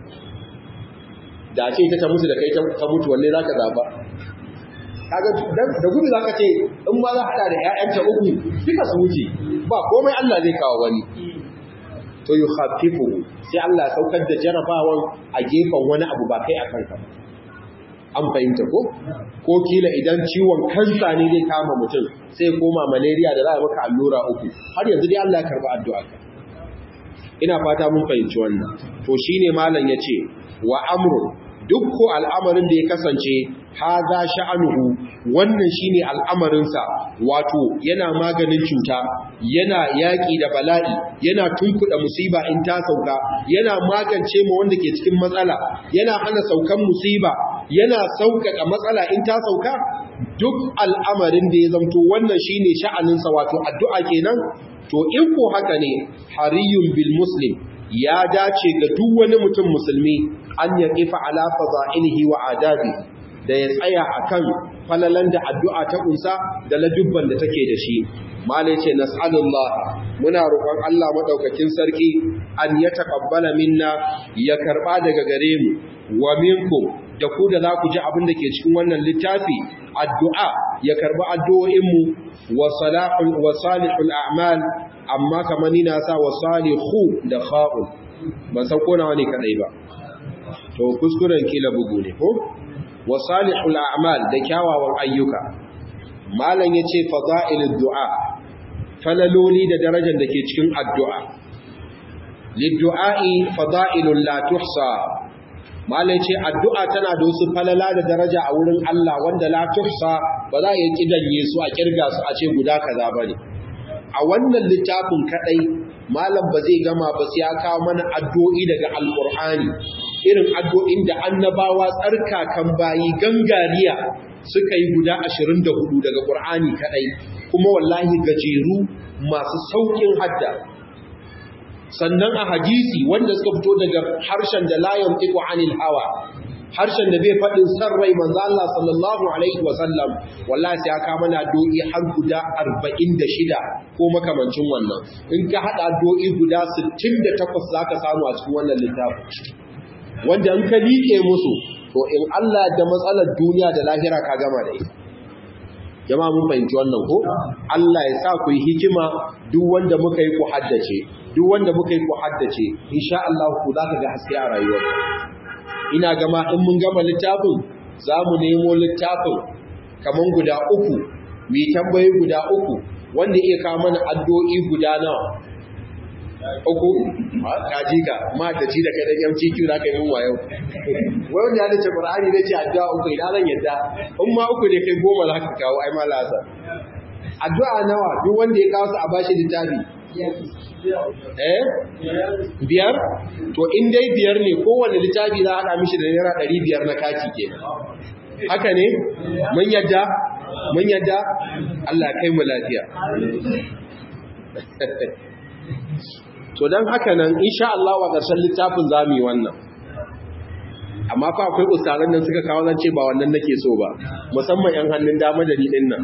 [SPEAKER 1] da ce ta mutu da kai ta mutu wanne za ka zaba kaga da gudu za ka ce in ma za haɗa da 'ya'yanta uku duka su wuce ba komai Allah zai kawo wani to yi hafifu sai Allah saukar da jarabawan a gefen wani abu ba kai a kanka an fahimta ko ko kila idan ciwon kansa ne zai kama mutum sai koma malaria da za a maka allura uku har yanzu dai Allah ya karba addu'a ina fata mun fahimci wannan to shine malam yace wa amru duk ko al'amarin da ya kasance haza sha'anuhu wannan shine al'amarinsa wato yana maganin cuta yana yaƙi da bala'i yana tunkuɗa musiba in ta sauka yana magance ma wanda ke cikin matsala yana hana saukan musiba yana sauƙaƙa matsala in ta sauka duk al'amarin da ya zamto wannan shine sha'aninsa wato addu'a kenan to in ko haka ne hariyun bil muslim ya dace ga duk wani mutum musulmi an ya kifa ala fadailihi wa adabi da ya tsaya akan falalan da addu'a ta kunsa da ladubban da take da shi malai ce nas'alullah muna roƙon Allah madaukakin sarki an ya taqabbala minna ya karba daga gare mu wa minkum da ku da za ku ji abin da ke cikin wannan littafi addu'a ya karbi addu'o'inmu wa salihul wa salihul a'mal amma kamar ni na sa wa salihu da kha'un ban san ko nawa ne kadai ba to kuskuren kila bugu ne ko wa salihul a'mal da kyawawan ayyuka malam yace fadailud du'a falaloli da darajar da ke cikin addu'a liddu'a'i fadailun la tuhsa malai ce addu'a tana da wasu falala da daraja a wurin Allah wanda la tuhsa ba za a yi kidanye su a kirga su a ce guda kaza bane a wannan littafin kadai malam ba zai gama ba sai ya kawo mana addu'o'i daga alqur'ani irin addu'o'in da annabawa tsarkakan bayi gangariya suka yi guda 24 daga Qur'ani kadai kuma wallahi gajeru masu saukin hadda sannan a hadisi wanda suka fito daga harshen da la yantiqu anil hawa harshen da bai faɗin san rai manzo Allah sallallahu alaihi wasallam wallahi sai aka mana do'i har guda 46 ko makamancin wannan in ka hada do'i guda 68 zaka samu a cikin wannan littafin wanda in ka liƙe musu to in Allah da matsalar duniya da lahira ka gama da ita jama'a mun fahimci wannan ko Allah ya sa ku yi hikima duk wanda muka yi ku haddace duk wanda muka yi ku haddace insha Allah ku za ka ga haske a rayuwarka ina gama in mun gama littafin za mu nemo littafin kaman guda uku mai tambayi guda uku wanda iya kawo mana addu'o'i guda nawa uku kaji ka ma da ci da kadan yamci kiyu da kai mun wayo wai wanda ya dace qur'ani ne ce addu'a uku idan zan yadda in ma uku ne kai goma za ka kawo ai malasa addu'a nawa duk wanda ya kawo su a bashi littafi eh biyar to in dai biyar ne kowanne littafi za a haɗa mishi da naira ɗari biyar na kati ke haka ne mun yadda mun yadda Allah kai mu lafiya to don haka nan insha Allah wa ƙarshen littafin za mu yi wannan amma fa akwai ustazan nan suka kawo zance ba wannan nake so ba musamman yan hannun dama da ni din nan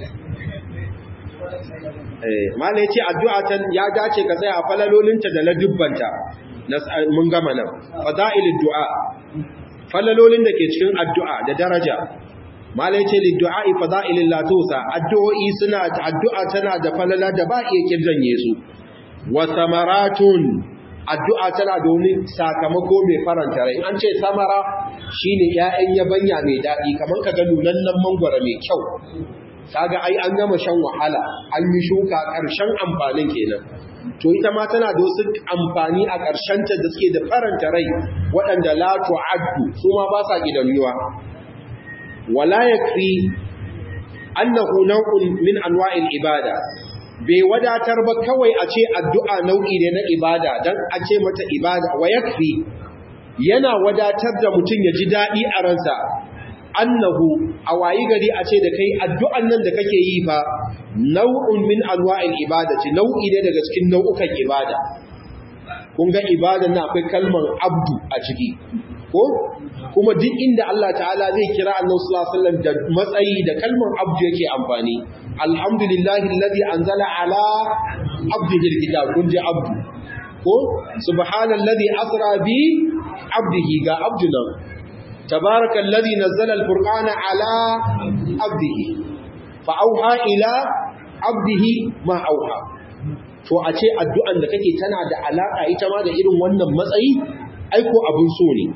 [SPEAKER 1] Mala ya ce addu'a ta ya dace ka tsaya a falalolinta da ladubbanta mun gama nan, fada'ilin du'a, falalolin da ke cikin addu'a da daraja. Mala ya ce liddu'a'i fada'ilin latosa, addu'o'i suna addu'a tana da falala da ba iya kirjanye su. Wa samaratun addu'a tana domin sakamako mai faranta rai. An ce samara shi ne ‘ya'yan yabanya mai daɗi, kamar ka ga nunannan mangwara mai kyau. kaga ai an gama shan wahala an yi shuka ƙarshen amfanin kenan to ita ma tana da wasu amfani a ƙarshen ta da suke da faranta rai waɗanda la tu'addu su ma ba sa gidanuwa wala yakfi annahu naw'un min anwa'il ibada bai wadatar ba kawai a ce addu'a nau'i ne na ibada dan a ce mata ibada wa yakfi yana wadatar da mutum ya ji daɗi a ransa annahu a wayi gari a ce da kai addu'an nan da kake yi fa nau'un min anwa'il ibadati nau'i ne daga cikin nau'ukan ibada kun ga ibadan na akwai kalmar abdu a ciki ko kuma duk inda Allah ta'ala zai kira annabi sallallahu alaihi wasallam da matsayi da kalmar abdu yake amfani alhamdulillahi alladhi anzala ala abdihi alkitab kun ji abdu ko subhanallazi asra bi abdihi ga abdu nan تبارك الذي نزل الفرقان على عبده فأوحى إلى عبده ما أوحى to a ce addu'an da kake tana da alaƙa ita ma da irin wannan matsayi aiko abin so ne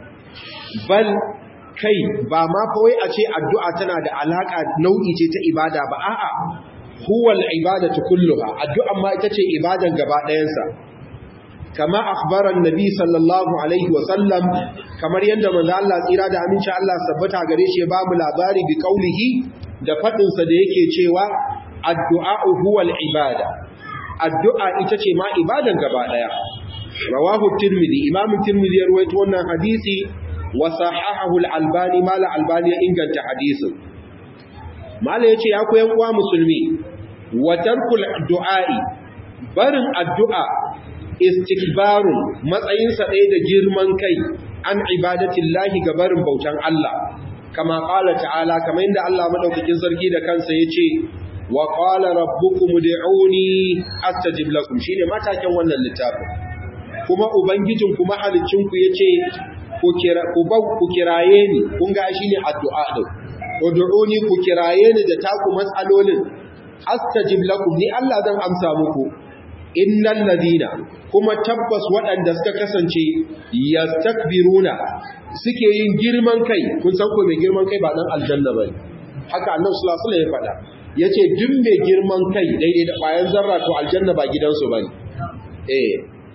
[SPEAKER 1] bal kai ba ma kawai a ce addu'a tana da alaƙa nau'i ce ta ibada ba a'a huwal ibadatu kulluha addu'an ma ita ce ibadan gaba ɗayansa kama akhbaran nabi sallallahu alaihi wa sallam kamar yadda manzo Allah tsira da aminci Allah sabbata gare shi ya ba mu labari bi kaulihi da fadin sa da yake cewa addu'a huwa al-ibada addu'a ita ce ma ibadan gaba daya rawahu tirmidhi imam tirmidhi ya rawaito wannan hadisi wa sahahahu al-albani mala albani ya inganta hadisin mala yace ya koyan uwa musulmi wa tarkul du'a'i barin addu'a istikbarun matsayinsa ɗaya da girman kai an ibadatin lahi gabarin bautan Allah kama ƙala ta'ala kamar yadda Allah maɗaukakin sarki da kansa ya ce wa ƙala rabbukum ud'uni astajib lakum shine matakin wannan littafin kuma ubangijin kuma halicinku yace ku kira ku ku kiraye ni kun ga shine addu'a din ud'uni ku kiraye ni da taku matsalolin astajib lakum ni Allah zan amsa muku innal ladina kuma tabbas waɗanda suka kasance yastakbiruna suke yin girman kai kun san ko mai girman kai ba dan aljanna bane haka annabi sallallahu alaihi wasallam ya faɗa yace duk mai girman kai daidai da bayan zarra to aljanna ba gidansu bane eh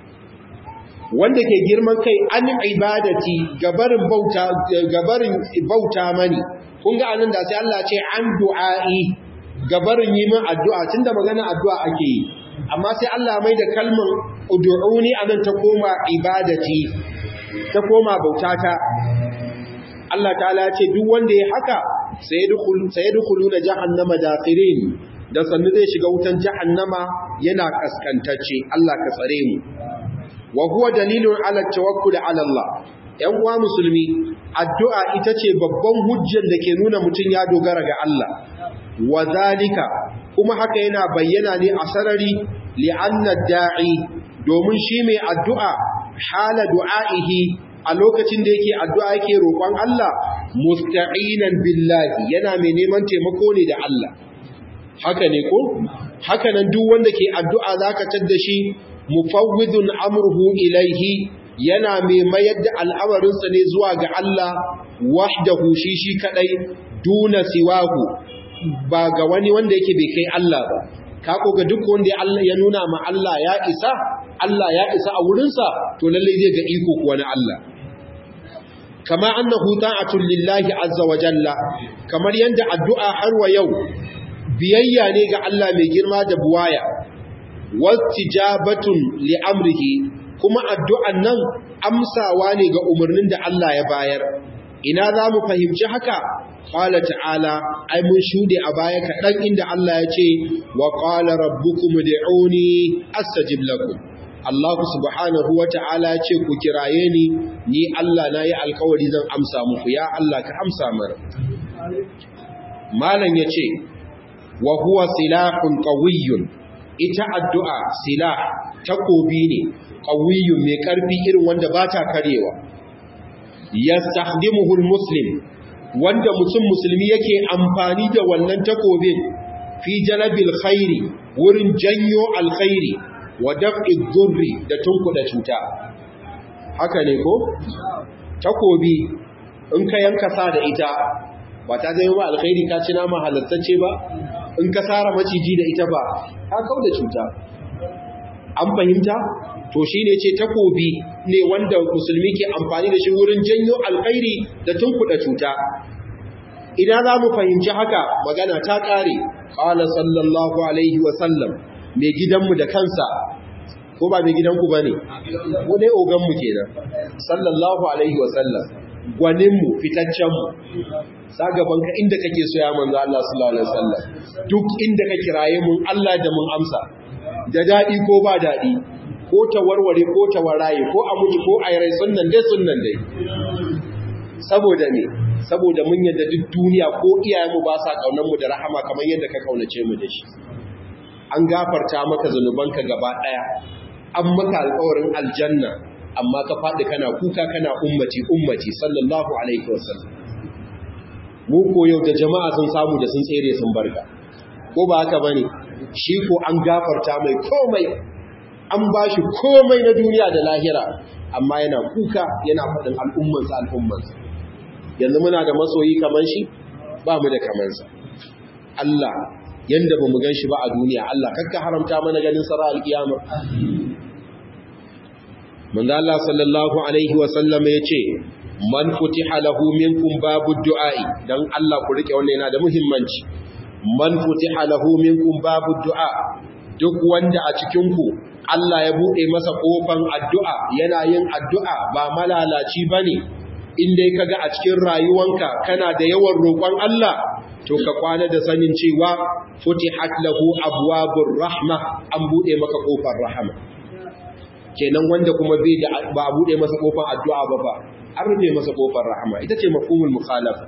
[SPEAKER 1] wanda ke girman kai an ibadati gabarin bauta gabarin bauta mani kun ga anan da sai Allah ce an du'a'i gabarin yi min addu'a tunda magana addu'a ake yi amma sai Allah mai da kalmar ud'uni anan ta koma ibadati ta koma bautata Allah ta'ala ce duk wanda ya haka sai dukulu na jahannama dafirin da sannu zai shiga wutan jahannama yana kaskantacce Allah ka tsare mu wa huwa dalilun ala tawakkul ala Allah ‘yan uwa musulmi addu'a ita ce babban hujjar da ke nuna mutum ya dogara ga Allah wa zalika kuma haka yana bayyana ne a sarari li'annar da'i domin shi mai addu'a hala du'a'ihi a lokacin da yake addu'a yake roƙon Allah musta'inan billahi yana mai neman taimako ne da Allah haka ne ko haka nan duk wanda ke addu'a zaka tadda shi mufawwidun amruhu ilaihi yana mai mayar da al'amarinsa ne zuwa ga Allah wahdahu shi shi kadai duna siwahu ba ga wani wanda yake bai kai Allah ba ka ga duk wanda ya nuna ma Allah ya isa Allah ya isa a wurinsa to lallai zai ga iko kuwa na Allah kama annahu ta'atul lillahi azza wa jalla kamar yanda addu'a har wa yau biyayya ne ga Allah mai girma da buwaya wastijabatun li amrihi kuma addu'an nan amsawa ne ga umarnin da Allah ya bayar ina za mu fahimci haka qala ta'ala ai mun shude a baya kaɗan inda Allah ya ce wa qala rabbukum ud'uni astajib lakum Allah subhanahu wa ta'ala ce ku kiraye ni ni Allah na yi alkawari zan amsa muku ya Allah ka amsa mara malam ya ce wa huwa silahun qawiyyun ita addu'a silah takobi ne qawiyyun mai karfi irin wanda ba ta karewa yastakhdimuhu almuslim wanda mutum musulmi yake amfani da wannan takobin fi jalabil khairi wurin janyo alkhairi wa daf'i dhurri da tunkuda cuta haka ne ko takobi in ka yanka sa da ita ba ta zai ba alkhairi ka ci nama halattacce ba in ka sara maciji da ita ba ka kauda cuta an fahimta to shine ce takobi ne wanda musulmi ke amfani da shi wurin janyo alkhairi da tunkuda cuta idan za mu fahimci haka magana ta ƙare ƙala sallallahu alaihi wasallam mai gidanmu da kansa ko ba mai gidanku ba ne ko dai oganmu kenan sallallahu alaihi wasallam gwaninmu fitaccenmu sagabanka inda kake so ya manzo Allah sallallahu alaihi wasallam duk inda ka kiraye mun Allah da mun amsa da daɗi ko ba daɗi ko ta warware ko ta waraye ko a mutu ko a rai sunnan dai sunnan dai saboda me saboda mun yadda duk duniya ko iyayenmu ba sa kaunar mu da rahama kamar yadda ka kaunace mu da shi an gafarta maka zanubanka gaba daya an maka alƙawarin aljanna amma ka faɗi kana kuka kana ummati ummati sallallahu alaihi wasallam mu ko yau da jama'a sun samu da sun tsere sun barka ko ba haka bane shi ko an gafarta mai komai an bashi komai na duniya da lahira amma yana kuka yana faɗin al'ummansa al'ummansa yanzu muna da masoyi kamar shi ba mu da kamansa Allah yanda ba mu gan shi ba a duniya Allah kakka haramta mana ganin sara alkiyama manzo Allah sallallahu alaihi wa sallam yace man futiha lahu minkum babu du'a'i dan Allah ku rike wannan yana da muhimmanci man futiha lahu minkum babu du'a duk wanda a cikin ku Allah ya bude masa kofan addu'a yana yin addu'a ba malalaci bane in dai kaga a cikin rayuwanka kana da yawan roƙon Allah to ka kwana da sanin cewa futihat lahu abwabur rahma an bude maka kofar rahama kenan wanda kuma bai da ba bude masa kofar addu'a ba ba an rufe masa kofar rahama ita ce mafhumul mukhalafa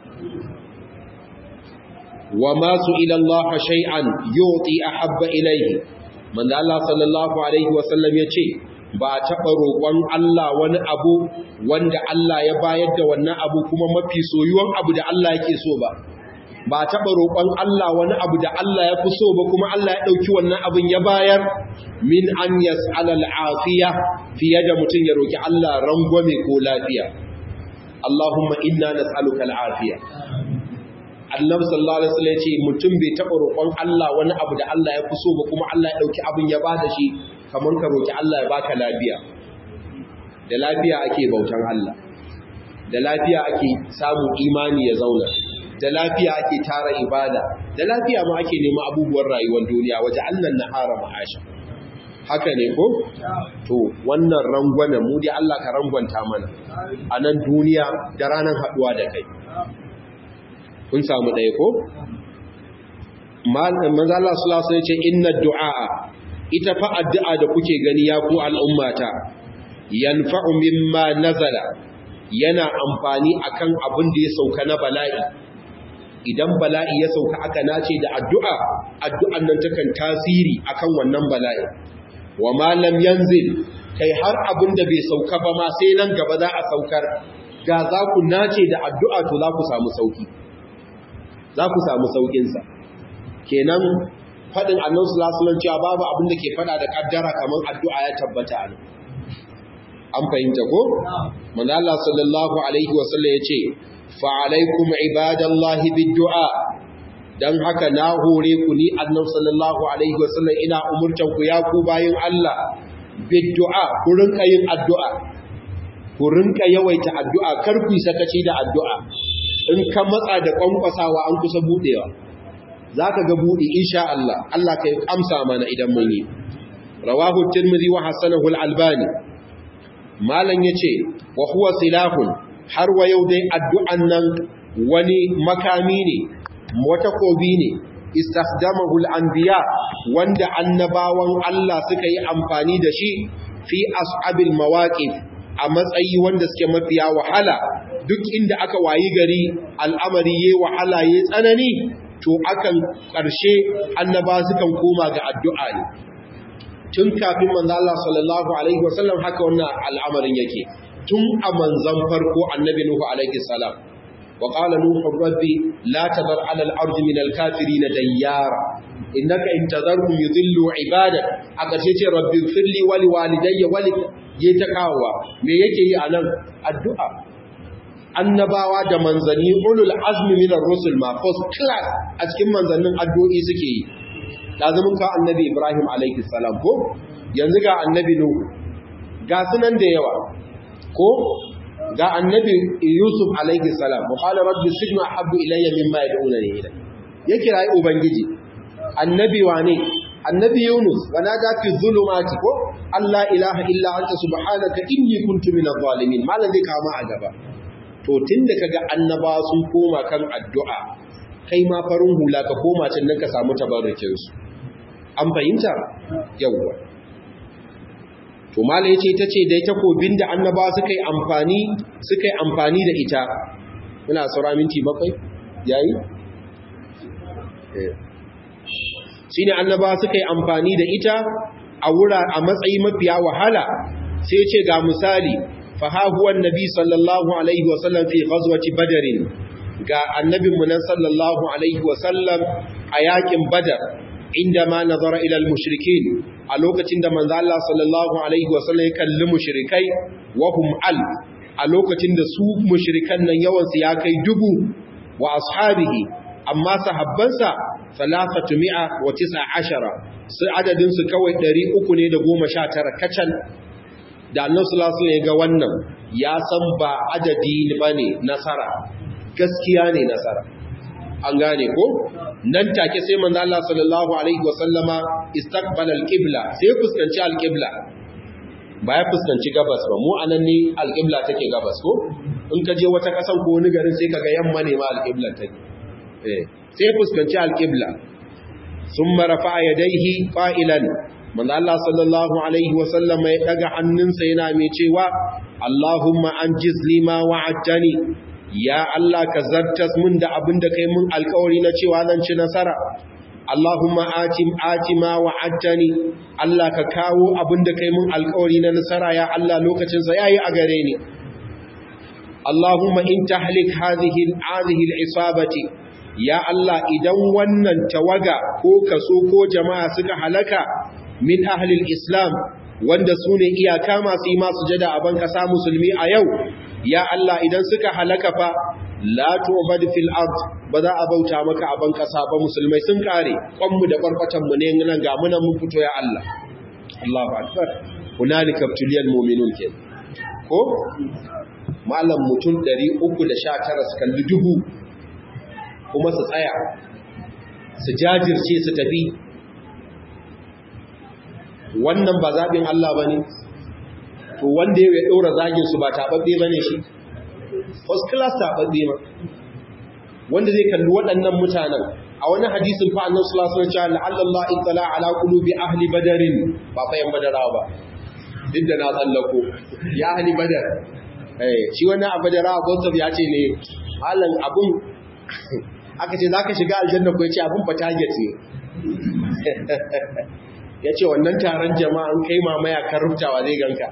[SPEAKER 1] wa ma ila Allah shay'an yuti ahabba ilayhi manzo Allah sallallahu alaihi wasallam yace ba taɓa roƙon Allah wani abu wanda Allah ya bayar da wannan abu kuma mafi soyuwan abu da Allah yake so ba ba taɓa roƙon Allah wani abu da Allah ya fi so ba kuma Allah ya ɗauki wannan abin ya bayar min an yas'ala al'afiya fiye da mutum ya roƙi Allah rangwame ko lafiya Allahumma inna nas'aluka al'afiya Annabi sallallahu alaihi wasallam ya ce mutum bai taɓa roƙon Allah wani abu da Allah ya fi so ba kuma Allah ya ɗauki abin ya bada shi kamar ka roƙi Allah ya baka lafiya da lafiya ake bautan Allah da lafiya ake samun imani ya zauna da lafiya ake tara ibada da lafiya ma ake nema abubuwan rayuwar duniya waje annan nahara ma'asha haka ne ko to wannan rangwana mu dai Allah ka rangwanta mana a nan duniya da ranar haduwa da kai kun samu ɗaya ko manzo Allah sallallahu alaihi ce inna du'a ita fa addu'a da kuke gani ya ku al'ummata yanfa'u mimma nazala yana amfani akan abin da ya sauka na bala'i idan bala'i ya sauka aka nace da addu'a addu'an nan takan tasiri akan wannan bala'i wa ma lam yanzil kai har abin da bai sauka ba ma sai nan gaba za a saukar ga za ku nace da addu'a to za ku samu sauki za ku samu saukinsa kenan faɗin annan sulasulan cewa babu abin da ke faɗa da ƙaddara kamar addu'a ya tabbata a an fahimta ko? manala sallallahu alaihi wasallam ya ce fa'alaikum ibadallahi biddu'a don haka na hore ku ni annan sallallahu alaihi wasallam ina umurtan ku ya ku bayin Allah biddu'a ku rinka yin addu'a ku rinka yawaita addu'a kar ku yi sakaci da addu'a in ka matsa da kwankwasawa an kusa budewa za ka ga buɗe insha Allah Allah ka yi amsa mana idan mun yi rawahu tirmidhi wa hasanahu al-albani malan yace wa huwa silahun har wa yau dai addu'an nan wani makami ne wata kobi ne istakhdamahu al-anbiya wanda annabawan Allah suka yi amfani da shi fi ashabil mawaqif a matsayi wanda suke mafiya wahala duk inda aka wayi gari al'amari yayi wahala yayi tsanani to akan ƙarshe annaba sukan koma ga addu'a ne tun kafin manzo Allah sallallahu alaihi wasallam haka wannan al'amarin yake tun a manzon farko annabi nuhu alaihi salam wa qala nuhu rabbi la tadar ala al-ardi min al-kafirin dayyara innaka in tadharhum yudillu ibadak a ƙarshe ce rabbi firli wa li walidayya wa li ta kawowa me yake yi anan addu'a annabawa da manzanni ulul azmi minar rusul ma first class a cikin manzannin addu'o'i suke yi lazumin ka annabi ibrahim alaihi salam ko yanzu ga annabi nuhu ga sunan da yawa ko ga annabi yusuf alaihi salam wa qala rabbi sijnu ahabbu ilayya mimma yad'unani ilayhi ya kira ubangiji annabi wane annabi yunus wa nada fi zulumati ko allah ilaha illa anta subhanaka inni kuntu minadh zalimin malan zai kama a gaba to tun da kaga annaba sun koma kan addu'a kai ma farin hula ka koma can nan ka samu tabarrukinsu an fahimta yawwa to mala yace ita ce dai takobin da annaba suka yi amfani suka yi amfani da ita muna saura minti bakwai yayi shine annaba suka yi amfani da ita a wura a matsayi mafiya wahala sai ce ga misali فها هو النبي صلى الله عليه وسلم في غزوة بدر ga annabinmu nan sallallahu alaihi wasallam a yakin badar inda ma nazara ila al-mushrikin a lokacin da manzo Allah sallallahu alaihi wasallam ya kalli mushrikai wa hum al a lokacin da su mushrikan nan yawan su ya kai dubu wa ashabihi amma sahabbansa salafatu mi'a wa tis'a ashara su adadin su kawai 300 ne da 19 kacal da annabi sallallahu alaihi ga wannan ya san ba adadi bane nasara gaskiya ne nasara an gane ko nan take sai manzo Allah sallallahu alaihi wasallama istaqbala alqibla sai fuskanci alqibla ba ya fuskanci gabas ba mu anan ne alqibla take gabas ko in ka je wata kasan ko wani garin sai kaga yamma ne ma alqibla take eh sai fuskanci alqibla thumma rafa'a yadayhi qa'ilan manzo Allah sallallahu alaihi wasallam ya daga hannunsa yana mai cewa Allahumma anjiz lima wa'adtani ya Allah ka zartas mun da abin da kai mun alƙawari na cewa zan ci nasara Allahumma atim atima wa'adtani Allah ka kawo abin da kai mun alƙawari na nasara ya Allah lokacin sa yayi a gare ni Allahumma in tahlik hadhihi hadhihi al-isabati ya Allah idan wannan tawaga ko kaso ko jama'a suka halaka min ahlil islam wanda su ne iyaka masu yi masu jada a ban kasa musulmi a yau ya Allah idan suka halaka fa la tu'bad fil ard ba za a bauta maka a ban kasa ba musulmai sun kare kwanmu da kwarkwatan mu ne nan ga mu nan mun fito ya Allah Allahu akbar hunalika tuliyal mu'minun ke ko malam mutum 319 su kalli dubu kuma su tsaya su jajirce su tafi wannan ba zaɓin Allah ba ne to wanda ya ɗora zagin su ba taɓaɓɓe ba ne shi first class taɓaɓɓe ma wanda zai kalli waɗannan mutanen a wani hadisin fa annabi sallallahu alaihi wasallam la'alla Allah ittala ala qulubi ahli badarin ba fa yan badarawa ba duk da na tsallako ya ahli badar eh shi wannan a badarawa gonta ya ce ne halan abun aka ce zaka shiga aljanna ko yace abun fa target ne yace wannan taron jama'an kai mamaya kan rubtawa zai ganka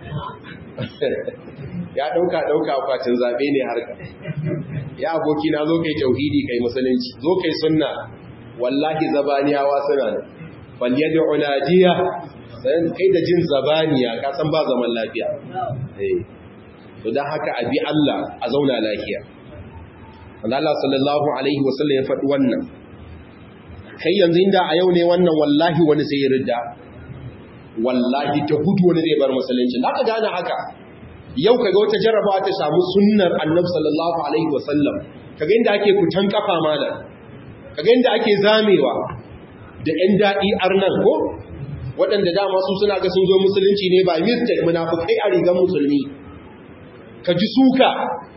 [SPEAKER 1] ya dauka dauka akwatin zabe ne harka ya aboki na zo kai tauhidi kai musulunci zo kai sunna wallahi zabaniyawa suna nan fal yad'u nadiya sai kai da jin zabaniya ka san ba zaman lafiya eh to dan haka abi Allah a zauna lafiya Allah sallallahu alaihi wasallam ya faɗi wannan kai yanzu inda a yau ne wannan wallahi wani sai ya ridda wallahi ta hudu wani zai bar musulunci za ka gane haka yau kaga wata jarrabawa ta samu sunnar annabi sallallahu alaihi wasallam kaga inda ake kutan kafa malam kaga inda ake zamewa da ƴan daɗi arnan ko waɗanda dama su suna ga sun zo musulunci ne ba mistake munafukai a rigan musulmi ka ji suka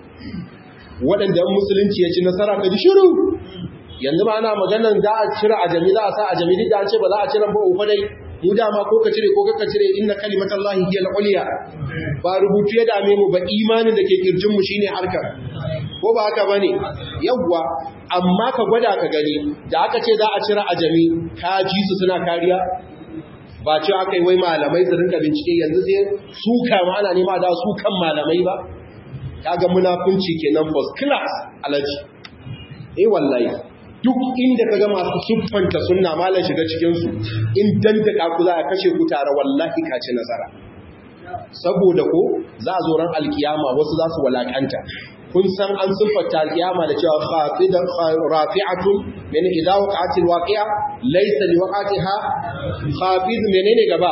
[SPEAKER 1] waɗanda musulunci ya ci nasara ka ji shiru yanzu ba ana maganan za a cire a jami za a sa a jami duk da an ce ba za a cire ba uku dai mu dama ko ka cire ko ka cire inna kalimatallahi hiya al-ulya ba rubutu ya dame mu ba imanin da ke kirjin mu shine harkar ko ba haka bane yawwa amma ka gwada ka gani da aka ce za a cire a jami ka ji su suna kariya ba ce aka yi wai malamai su rinka bincike yanzu sai su kama ana nema da su kan malamai ba kaga munafunci kenan first class alaji eh wallahi duk inda kaga masu siffanta sunna malan shiga cikin su in dantaka ku za a kashe ku tare wallahi ka ci nasara saboda ko za a zo ran alkiyama wasu za su walakanta kun san an siffanta alkiyama da cewa khafidan rafi'atun min idza waqa'atil waqi'a laysa liwaqatiha khafid menene gaba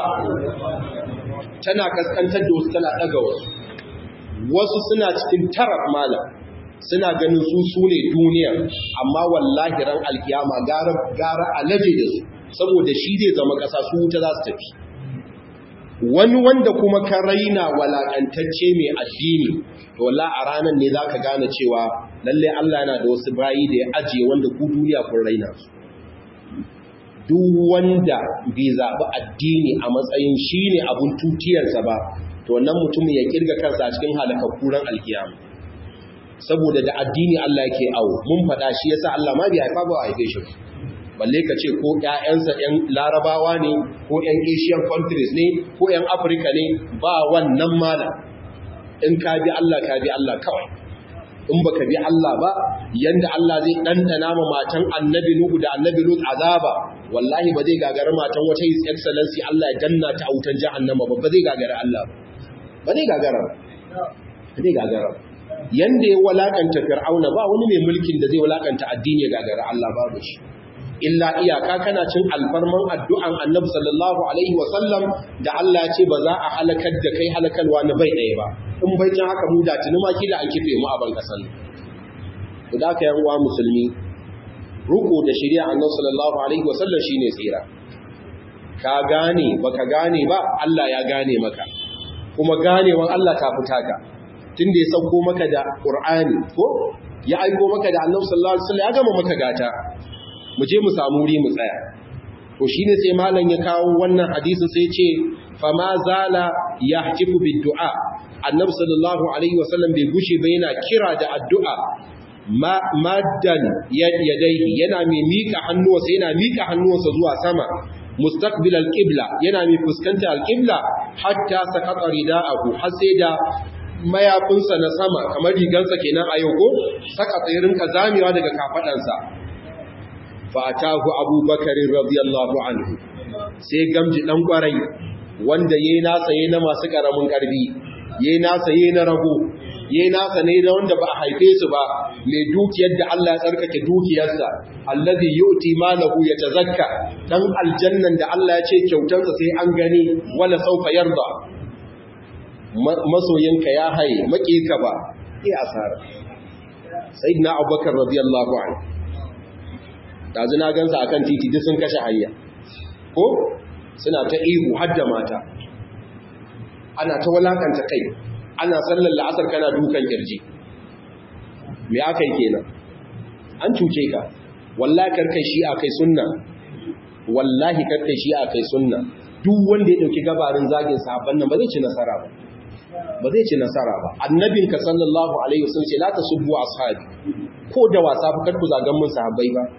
[SPEAKER 1] tana kaskantar da wasu tana daga wasu wasu suna cikin taraf malam suna ganin su su ne duniya amma wallahi ran alkiyama gara gara alaje da su saboda shi zai zama kasa su wuta za su tafi wani wanda kuma ka raina walakantacce mai addini to wallahi a ranar ne zaka gane cewa lalle Allah yana da wasu bayi da ya ajiye wanda ku duniya kun raina su duk wanda bai zaɓi addini a matsayin shi ne abin tutiyarsa ba to wannan mutumin ya kirga kansa a cikin halakakkuran alkiyama saboda da addini Allah yake awo mun faɗa shi yasa Allah ma bai haifa ba a haife shi balle ka ce ko ƴaƴansa ƴan larabawa ne ko ƴan asian countries ne ko ƴan afirka ne ba wannan mala in ka bi Allah ka bi Allah kawai in baka bi Allah ba yanda Allah zai ɗanɗana ma matan annabi Nuhu da annabi Lut azaba wallahi ba zai gagara matan wata his excellency Allah ya danna ta autan jahannama ba ba zai gagara Allah ba zai gagara ba zai gagara yanda ya walakanta fir'auna ba wani mai mulkin da zai walakanta addini ya gagara Allah babu shi illa iyaka kana cin alfarman addu'an annabi sallallahu alaihi wa sallam da Allah ya ce ba za a halakar da kai halakalwa na bai ɗaya ba in bai can haka mu da tuni ma kila an kife mu a ban kasan to da ka yan uwa musulmi ruku da shari'a annabi sallallahu alaihi wa sallam shine tsira ka gane baka gane ba Allah ya gane maka kuma ganewan Allah ta fita ka tunda ya sauko maka da Qur'ani ko ya aiko maka da Annabi sallallahu alaihi wasallam ya gama maka gata mu je mu samu wuri mu tsaya to shine sai malam ya kawo wannan hadisin sai ya ce fa ma zala yahtifu bid du'a Annabi sallallahu alaihi wasallam bai gushe ba yana kira da addu'a maddan yadayhi yana mai mika hannuwansa yana mika hannuwansa zuwa sama mustaqbil al-qibla yana mai fuskanta al-qibla hatta sakata rida'ahu har sai da mayafinsa na sama kamar rigansa kenan a yau ko saka tsirin ka zamewa daga kafadansa fa atahu abubakar radiyallahu anhu sai gamji dan kwarai wanda yayi nasa yayi na masu karamin karbi yayi nasa yayi na rago yayi nasa ne da wanda ba a haife su ba mai dukiyar da Allah ya tsarkake dukiyarsa allazi yu'ti malahu yatazakka dan aljannan da Allah ya ce kyautansa sai an gani wala saufa yarda masoyinka ya haye ka ba iya asara sayyidina abubakar radiyallahu anhu dazu na gansa akan titi duk sun kashe hanya ko suna ta ihu har da mata ana ta walakanta kai ana sallar la'asar kana dukan kirji me aka yi kenan an cuce ka wallahi karkai shi a kai sunna wallahi karkai shi a kai sunna duk wanda ya dauki gabarin zagin sahabban nan ba zai ci nasara ba ba zai ci nasara ba annabinka sallallahu alaihi wasallam ce la tasubbu ashabi ko da wasa fa karku zagan mun sahabbai ba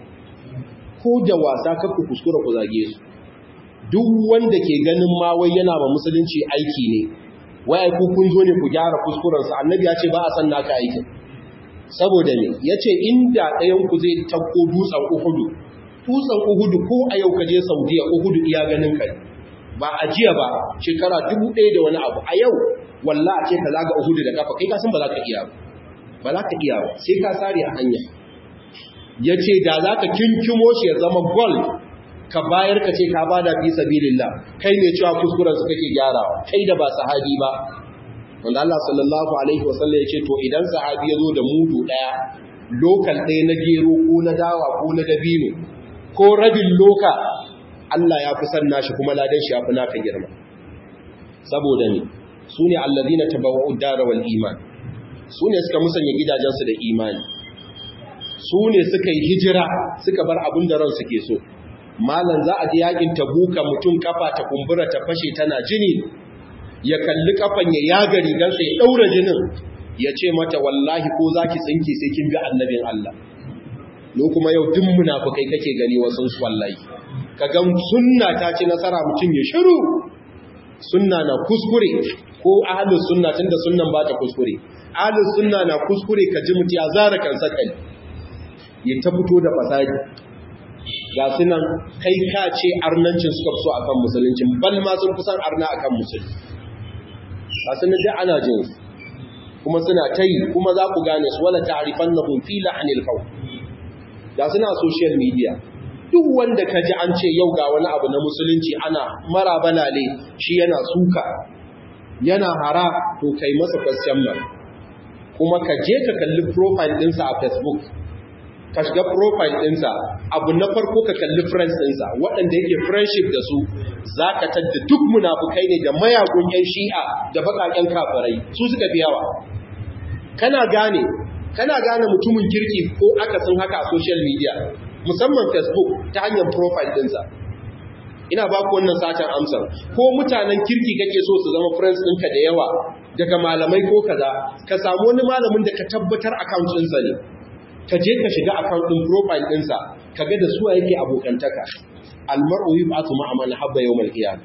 [SPEAKER 1] ko da wasa karku kuskura ku zage su duk wanda ke ganin ma wai yana ma musulunci aiki ne wai ku kun zo ne ku gyara kuskuren sa annabi ya ce ba a san naka aikin saboda ne yace inda ɗayan ku zai tabko dutsen uhudu dutsen uhudu ko a yau ka je saudiya uhudu iya ganin kai ba a jiya ba shekara dubu ɗaya da wani abu a yau walla a ce ka zaga uhudu da kafa kai ka san ba za ka iya ba za ka iya ba sai ka sare a hanya ya ce da za ka kinkimo shi ya zama gold ka bayar ka ce ka bada fi sabilillah kai ne cewa kuskuren su kake gyarawa kai da ba sahabi ba wanda Allah sallallahu alaihi wasallam ya ce to idan sahabi ya zo da mudu ɗaya lokal ɗaya na gero ko na dawa ko na dabino ko rabin loka Allah ya fi san nashi kuma ladan shi ya fi naka girma saboda ne su ne allazina tabawwa'u dara wal iman su ne suka musanya gidajensu da imani su ne suka yi hijira suka bar abin da ran suke so malan za a ji yakin tabuka mutum kafa ta kumbura ta fashe tana jini ya kalli kafan ya yaga rigarsa ya daura jinin ya ce mata wallahi ko zaki tsinki sai kin bi annabin Allah no kuma yau duk munafikai kake gani wasu su wallahi kaga sunna ta ci nasara mutum ya shiru sunna na kuskure ko ahlus sunna tunda sunnan ba ta kuskure ahlus sunna na kuskure ka ji mutu ya zara kansa kai ya ta fito da fasadi ga sunan kai ka ce arnancin suka fi so akan musulunci bal ma sun fi san arna akan musulunci ba su da ana jin kuma suna ta yi kuma za ku gane su wala ta'rifan na fi la'anil qawl ga suna social media duk wanda ka ji an ce yau ga wani abu na musulunci ana mara balale shi yana suka yana hara to kai masa question mark kuma ka je ka kalli profile ɗinsa a facebook ka shiga profile ɗinsa abu na farko ka kalli friends ɗinsa waɗanda yake friendship da su za ka tadda duk munafukai ne da mayagun 'yan shi'a da baƙaƙen kafirai su suka fi yawa kana gane kana gane mutumin kirki ko akasin haka a social media musamman facebook ta hanyar profile ɗinsa ina ba ku wannan satan amsar ko mutanen kirki kake so su zama friends ɗinka da yawa daga malamai ko kaza ka samu wani malamin da ka tabbatar account ɗinsa ne ka je ka shiga account ɗin profile ɗinsa ka ga da suwa yake abokantaka almar'u yub'atu ma'a man habba yawmal qiyam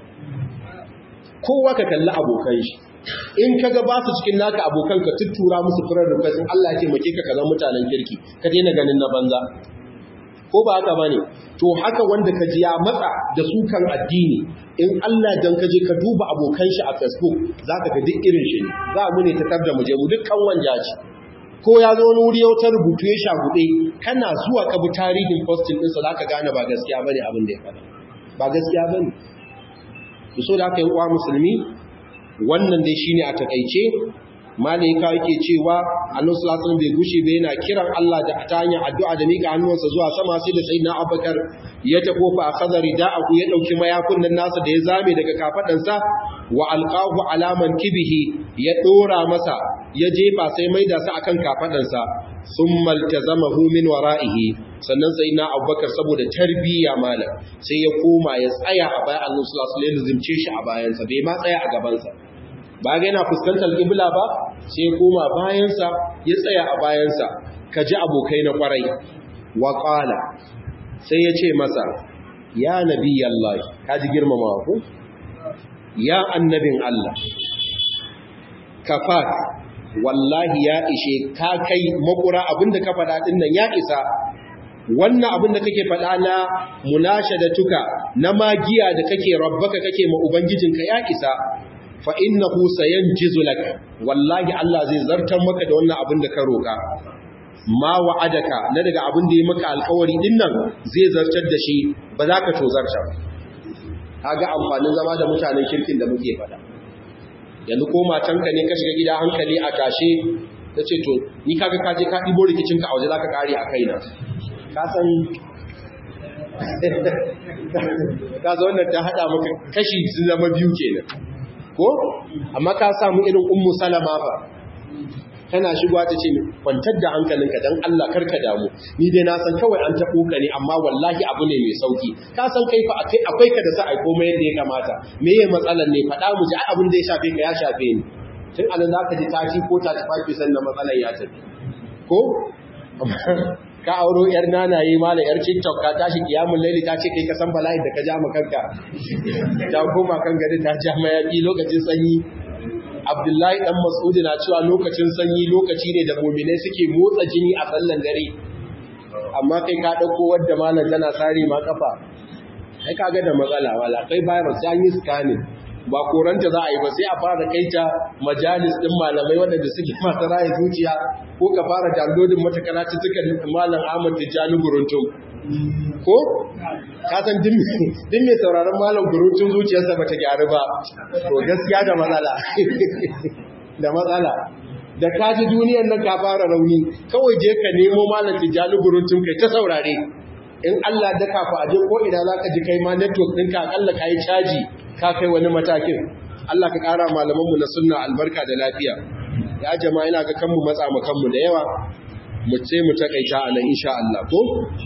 [SPEAKER 1] kowa ka kalli abokan shi in ka ga ba su cikin naka abokan ka tuttura musu furar request Allah ya taimake ka kaza mutanen kirki ka daina ganin na banza ko ba haka bane to haka wanda ka ji ya matsa da su kan addini in Allah dan ka je ka duba abokan shi a Facebook zaka ga duk irin shi ne za mu ne ta tabda mu je mu dukkan wanjaji ko ya zo wani wuri ta rubutu ya shagude kana zuwa ka bi tarihin posting ɗinsa za ka gane ba gaskiya bane abin da ya faɗa ba gaskiya bane to so da aka yi uwa musulmi wannan dai shine a takaice malaika yake cewa annabi sallallahu alaihi bai gushe bai yana kiran Allah da ta hanyar addu'a da mika hannunsa zuwa sama sai da sayyidina Abubakar ya tafo fa akhadha rida'ahu ya dauki mayakun nan nasa da ya zame daga kafadansa wa alqahu alaman kibihi ya dora masa ya jefa sai maida sa akan kafadansa thumma iltazamahu min wara'ihi sannan sayyidina Abubakar saboda tarbiyya malam sai ya koma ya tsaya a bayan annabi sallallahu alaihi wasallam ya shi a bayansa bai ma tsaya a gabansa ba ga yana fuskantar kibla ba sai koma bayansa ya tsaya a bayansa ka ji abokai na kwarai wa qala sai ya ce masa ya nabiyallahi ka ji girmamawa ko ya annabin Allah kafat wallahi ya ishe ka kai makura abinda ka faɗa din nan ya isa wannan abin da kake faɗa na munashadatuka na magiya da kake rabbaka kake ma ubangijinka ya isa fa innahu sayanjizu lak wallahi Allah zai zartar maka da wannan abin da ka roka ma wa'adaka na daga abin da ya maka alƙawari din nan zai zartar da shi ba za ka tozarta ba kaga amfanin zama da mutanen kirkin da muke faɗa yanzu ko matanka ne ka shiga gida hankali a tashe ta ce to ni kaga ka je ka ɗibo rikicinka a waje za ka ƙare a kaina ka san ka zo wannan ta hada maka kashi sun zama biyu kenan ko amma ka samu irin ummu salama ba tana shigowa ta ce kwantar da hankalinka dan Allah karka damu ni dai na san kawai an taɓo ka ne amma wallahi abu ne mai sauki ka san kai fa akai akwai ka da sa ai komai yadda ya kamata me ye matsalar ne faɗa mu ji abin da ya shafe ka ya shafe ni tun anan zaka ji taci ko ta tafi san da matsalar ya tafi ko ka auro yar nanaye ma da yar TikTok ka tashi kiyamul laili ta ce kai ka san bala'in da ka ja ma kanka ta koma kan gari ta ja mayafi lokacin sanyi Abdullahi dan Mas'ud na cewa lokacin sanyi lokaci ne da mu'minai suke motsa jini a sallan dare amma kai ka dauko wadda malam tana sare ma kafa kai kaga da matsala wala kai virus sai an yi scanning ba koranta za a yi ba sai a fara kai ta majalis din malamai waɗanda suke masu raye zuciya ko ka fara downloading mata karatu suka malam Ahmad Tijjani Guruntum ko ka san din mai sauraron malam Guruntum zuciyarsa bata gyaru ba to gaskiya da matsala da matsala da ka ji duniyar nan ka fara rauni kawai je ka nemo malam Tijjani Guruntum kai ta saurare in Allah da ka fa aje ko ina zaka ji kai ma network ɗinka akalla ka yi caji ka kai wani matakin Allah ka ƙara malamanmu na sunna albarka da lafiya ya jama'a ina ga kanmu matsa mu kanmu da yawa mu ce mu takaita a nan insha Allah ko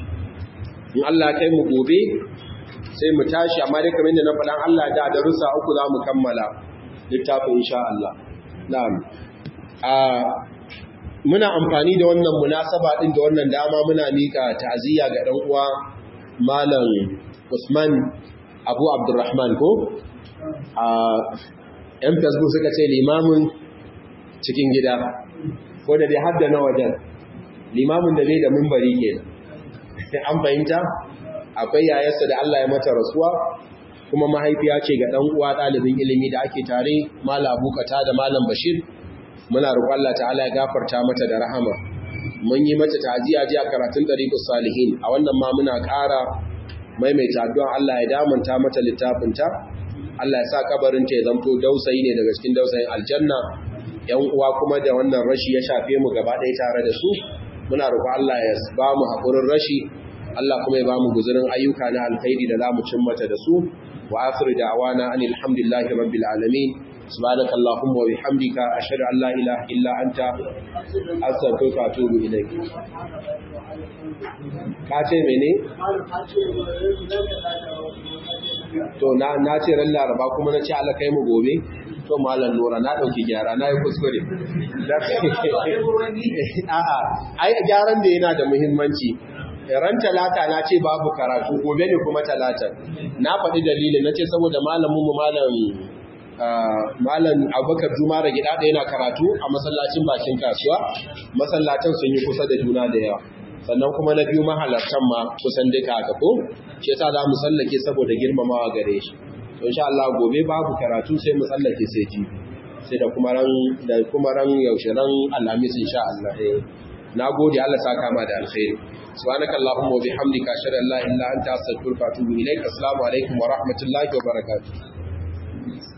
[SPEAKER 1] in Allah kai mu gobe sai mu tashi amma dai kamar yadda na faɗan Allah da darussa uku za mu kammala littafin insha Allah na'am a muna amfani da wannan munasaba din da wannan dama muna mika ta'aziyya ga dan uwa malam Usman Abu Abdurrahman ko a yan Facebook suka ce limamin cikin gida ko da dai hadda na wajen limamin da bai da mimbari ke an fahimta akwai yayarsa da Allah ya mata rasuwa kuma mahaifiya ce ga dan uwa ɗalibin ilimi da ake tare malam abukata da malam bashir muna roƙon Allah ta'ala ya gafarta mata da rahama mun yi mata ta'aziya ji a karatun dariqus salihin a wannan ma muna ƙara maimaita addu'a Allah ya damanta mata littafinta Allah ya sa kabarin ta ya zanto dausayi ne daga cikin dausayin aljanna yan uwa kuma da wannan rashi ya shafe mu gaba ɗaya tare da su muna roƙon Allah ya ba mu haƙurin rashi Allah kuma ya ba mu guzurin ayyuka na alkhairi da za mu cin mata da su wa akhiru da'wana anil hamdulillahi rabbil alamin subhanaka allahumma wa bihamdika ashhadu an la ilaha illa anta astaghfiruka wa atubu ilayk ka ce mene to na na ce ran laraba kuma na ce Allah kai mu gobe to malam nura na dauki gyara na yi kuskure a'a ai gyaran da yana da muhimmanci ran talata na ce babu karatu gobe ne kuma talata na faɗi dalilin na ce saboda malamin mu malam malam abubakar juma da gida ɗaya na karatu a masallacin bakin kasuwa masallatan sun yi kusa da juna da yawa sannan kuma na biyu mahalartan ma kusan duka haka ko shi yasa za mu sallake saboda girmamawa gare shi to insha Allah gobe babu karatu sai mu sallake sai ji sai da kuma ran da kuma ran yaushe ran alhamis insha Allah eh nagode Allah saka ma da alkhairi subhanakallahumma wa bihamdika ashhadu an la ilaha illa anta astaghfiruka wa atubu ilaik assalamu alaikum wa rahmatullahi wa barakatuh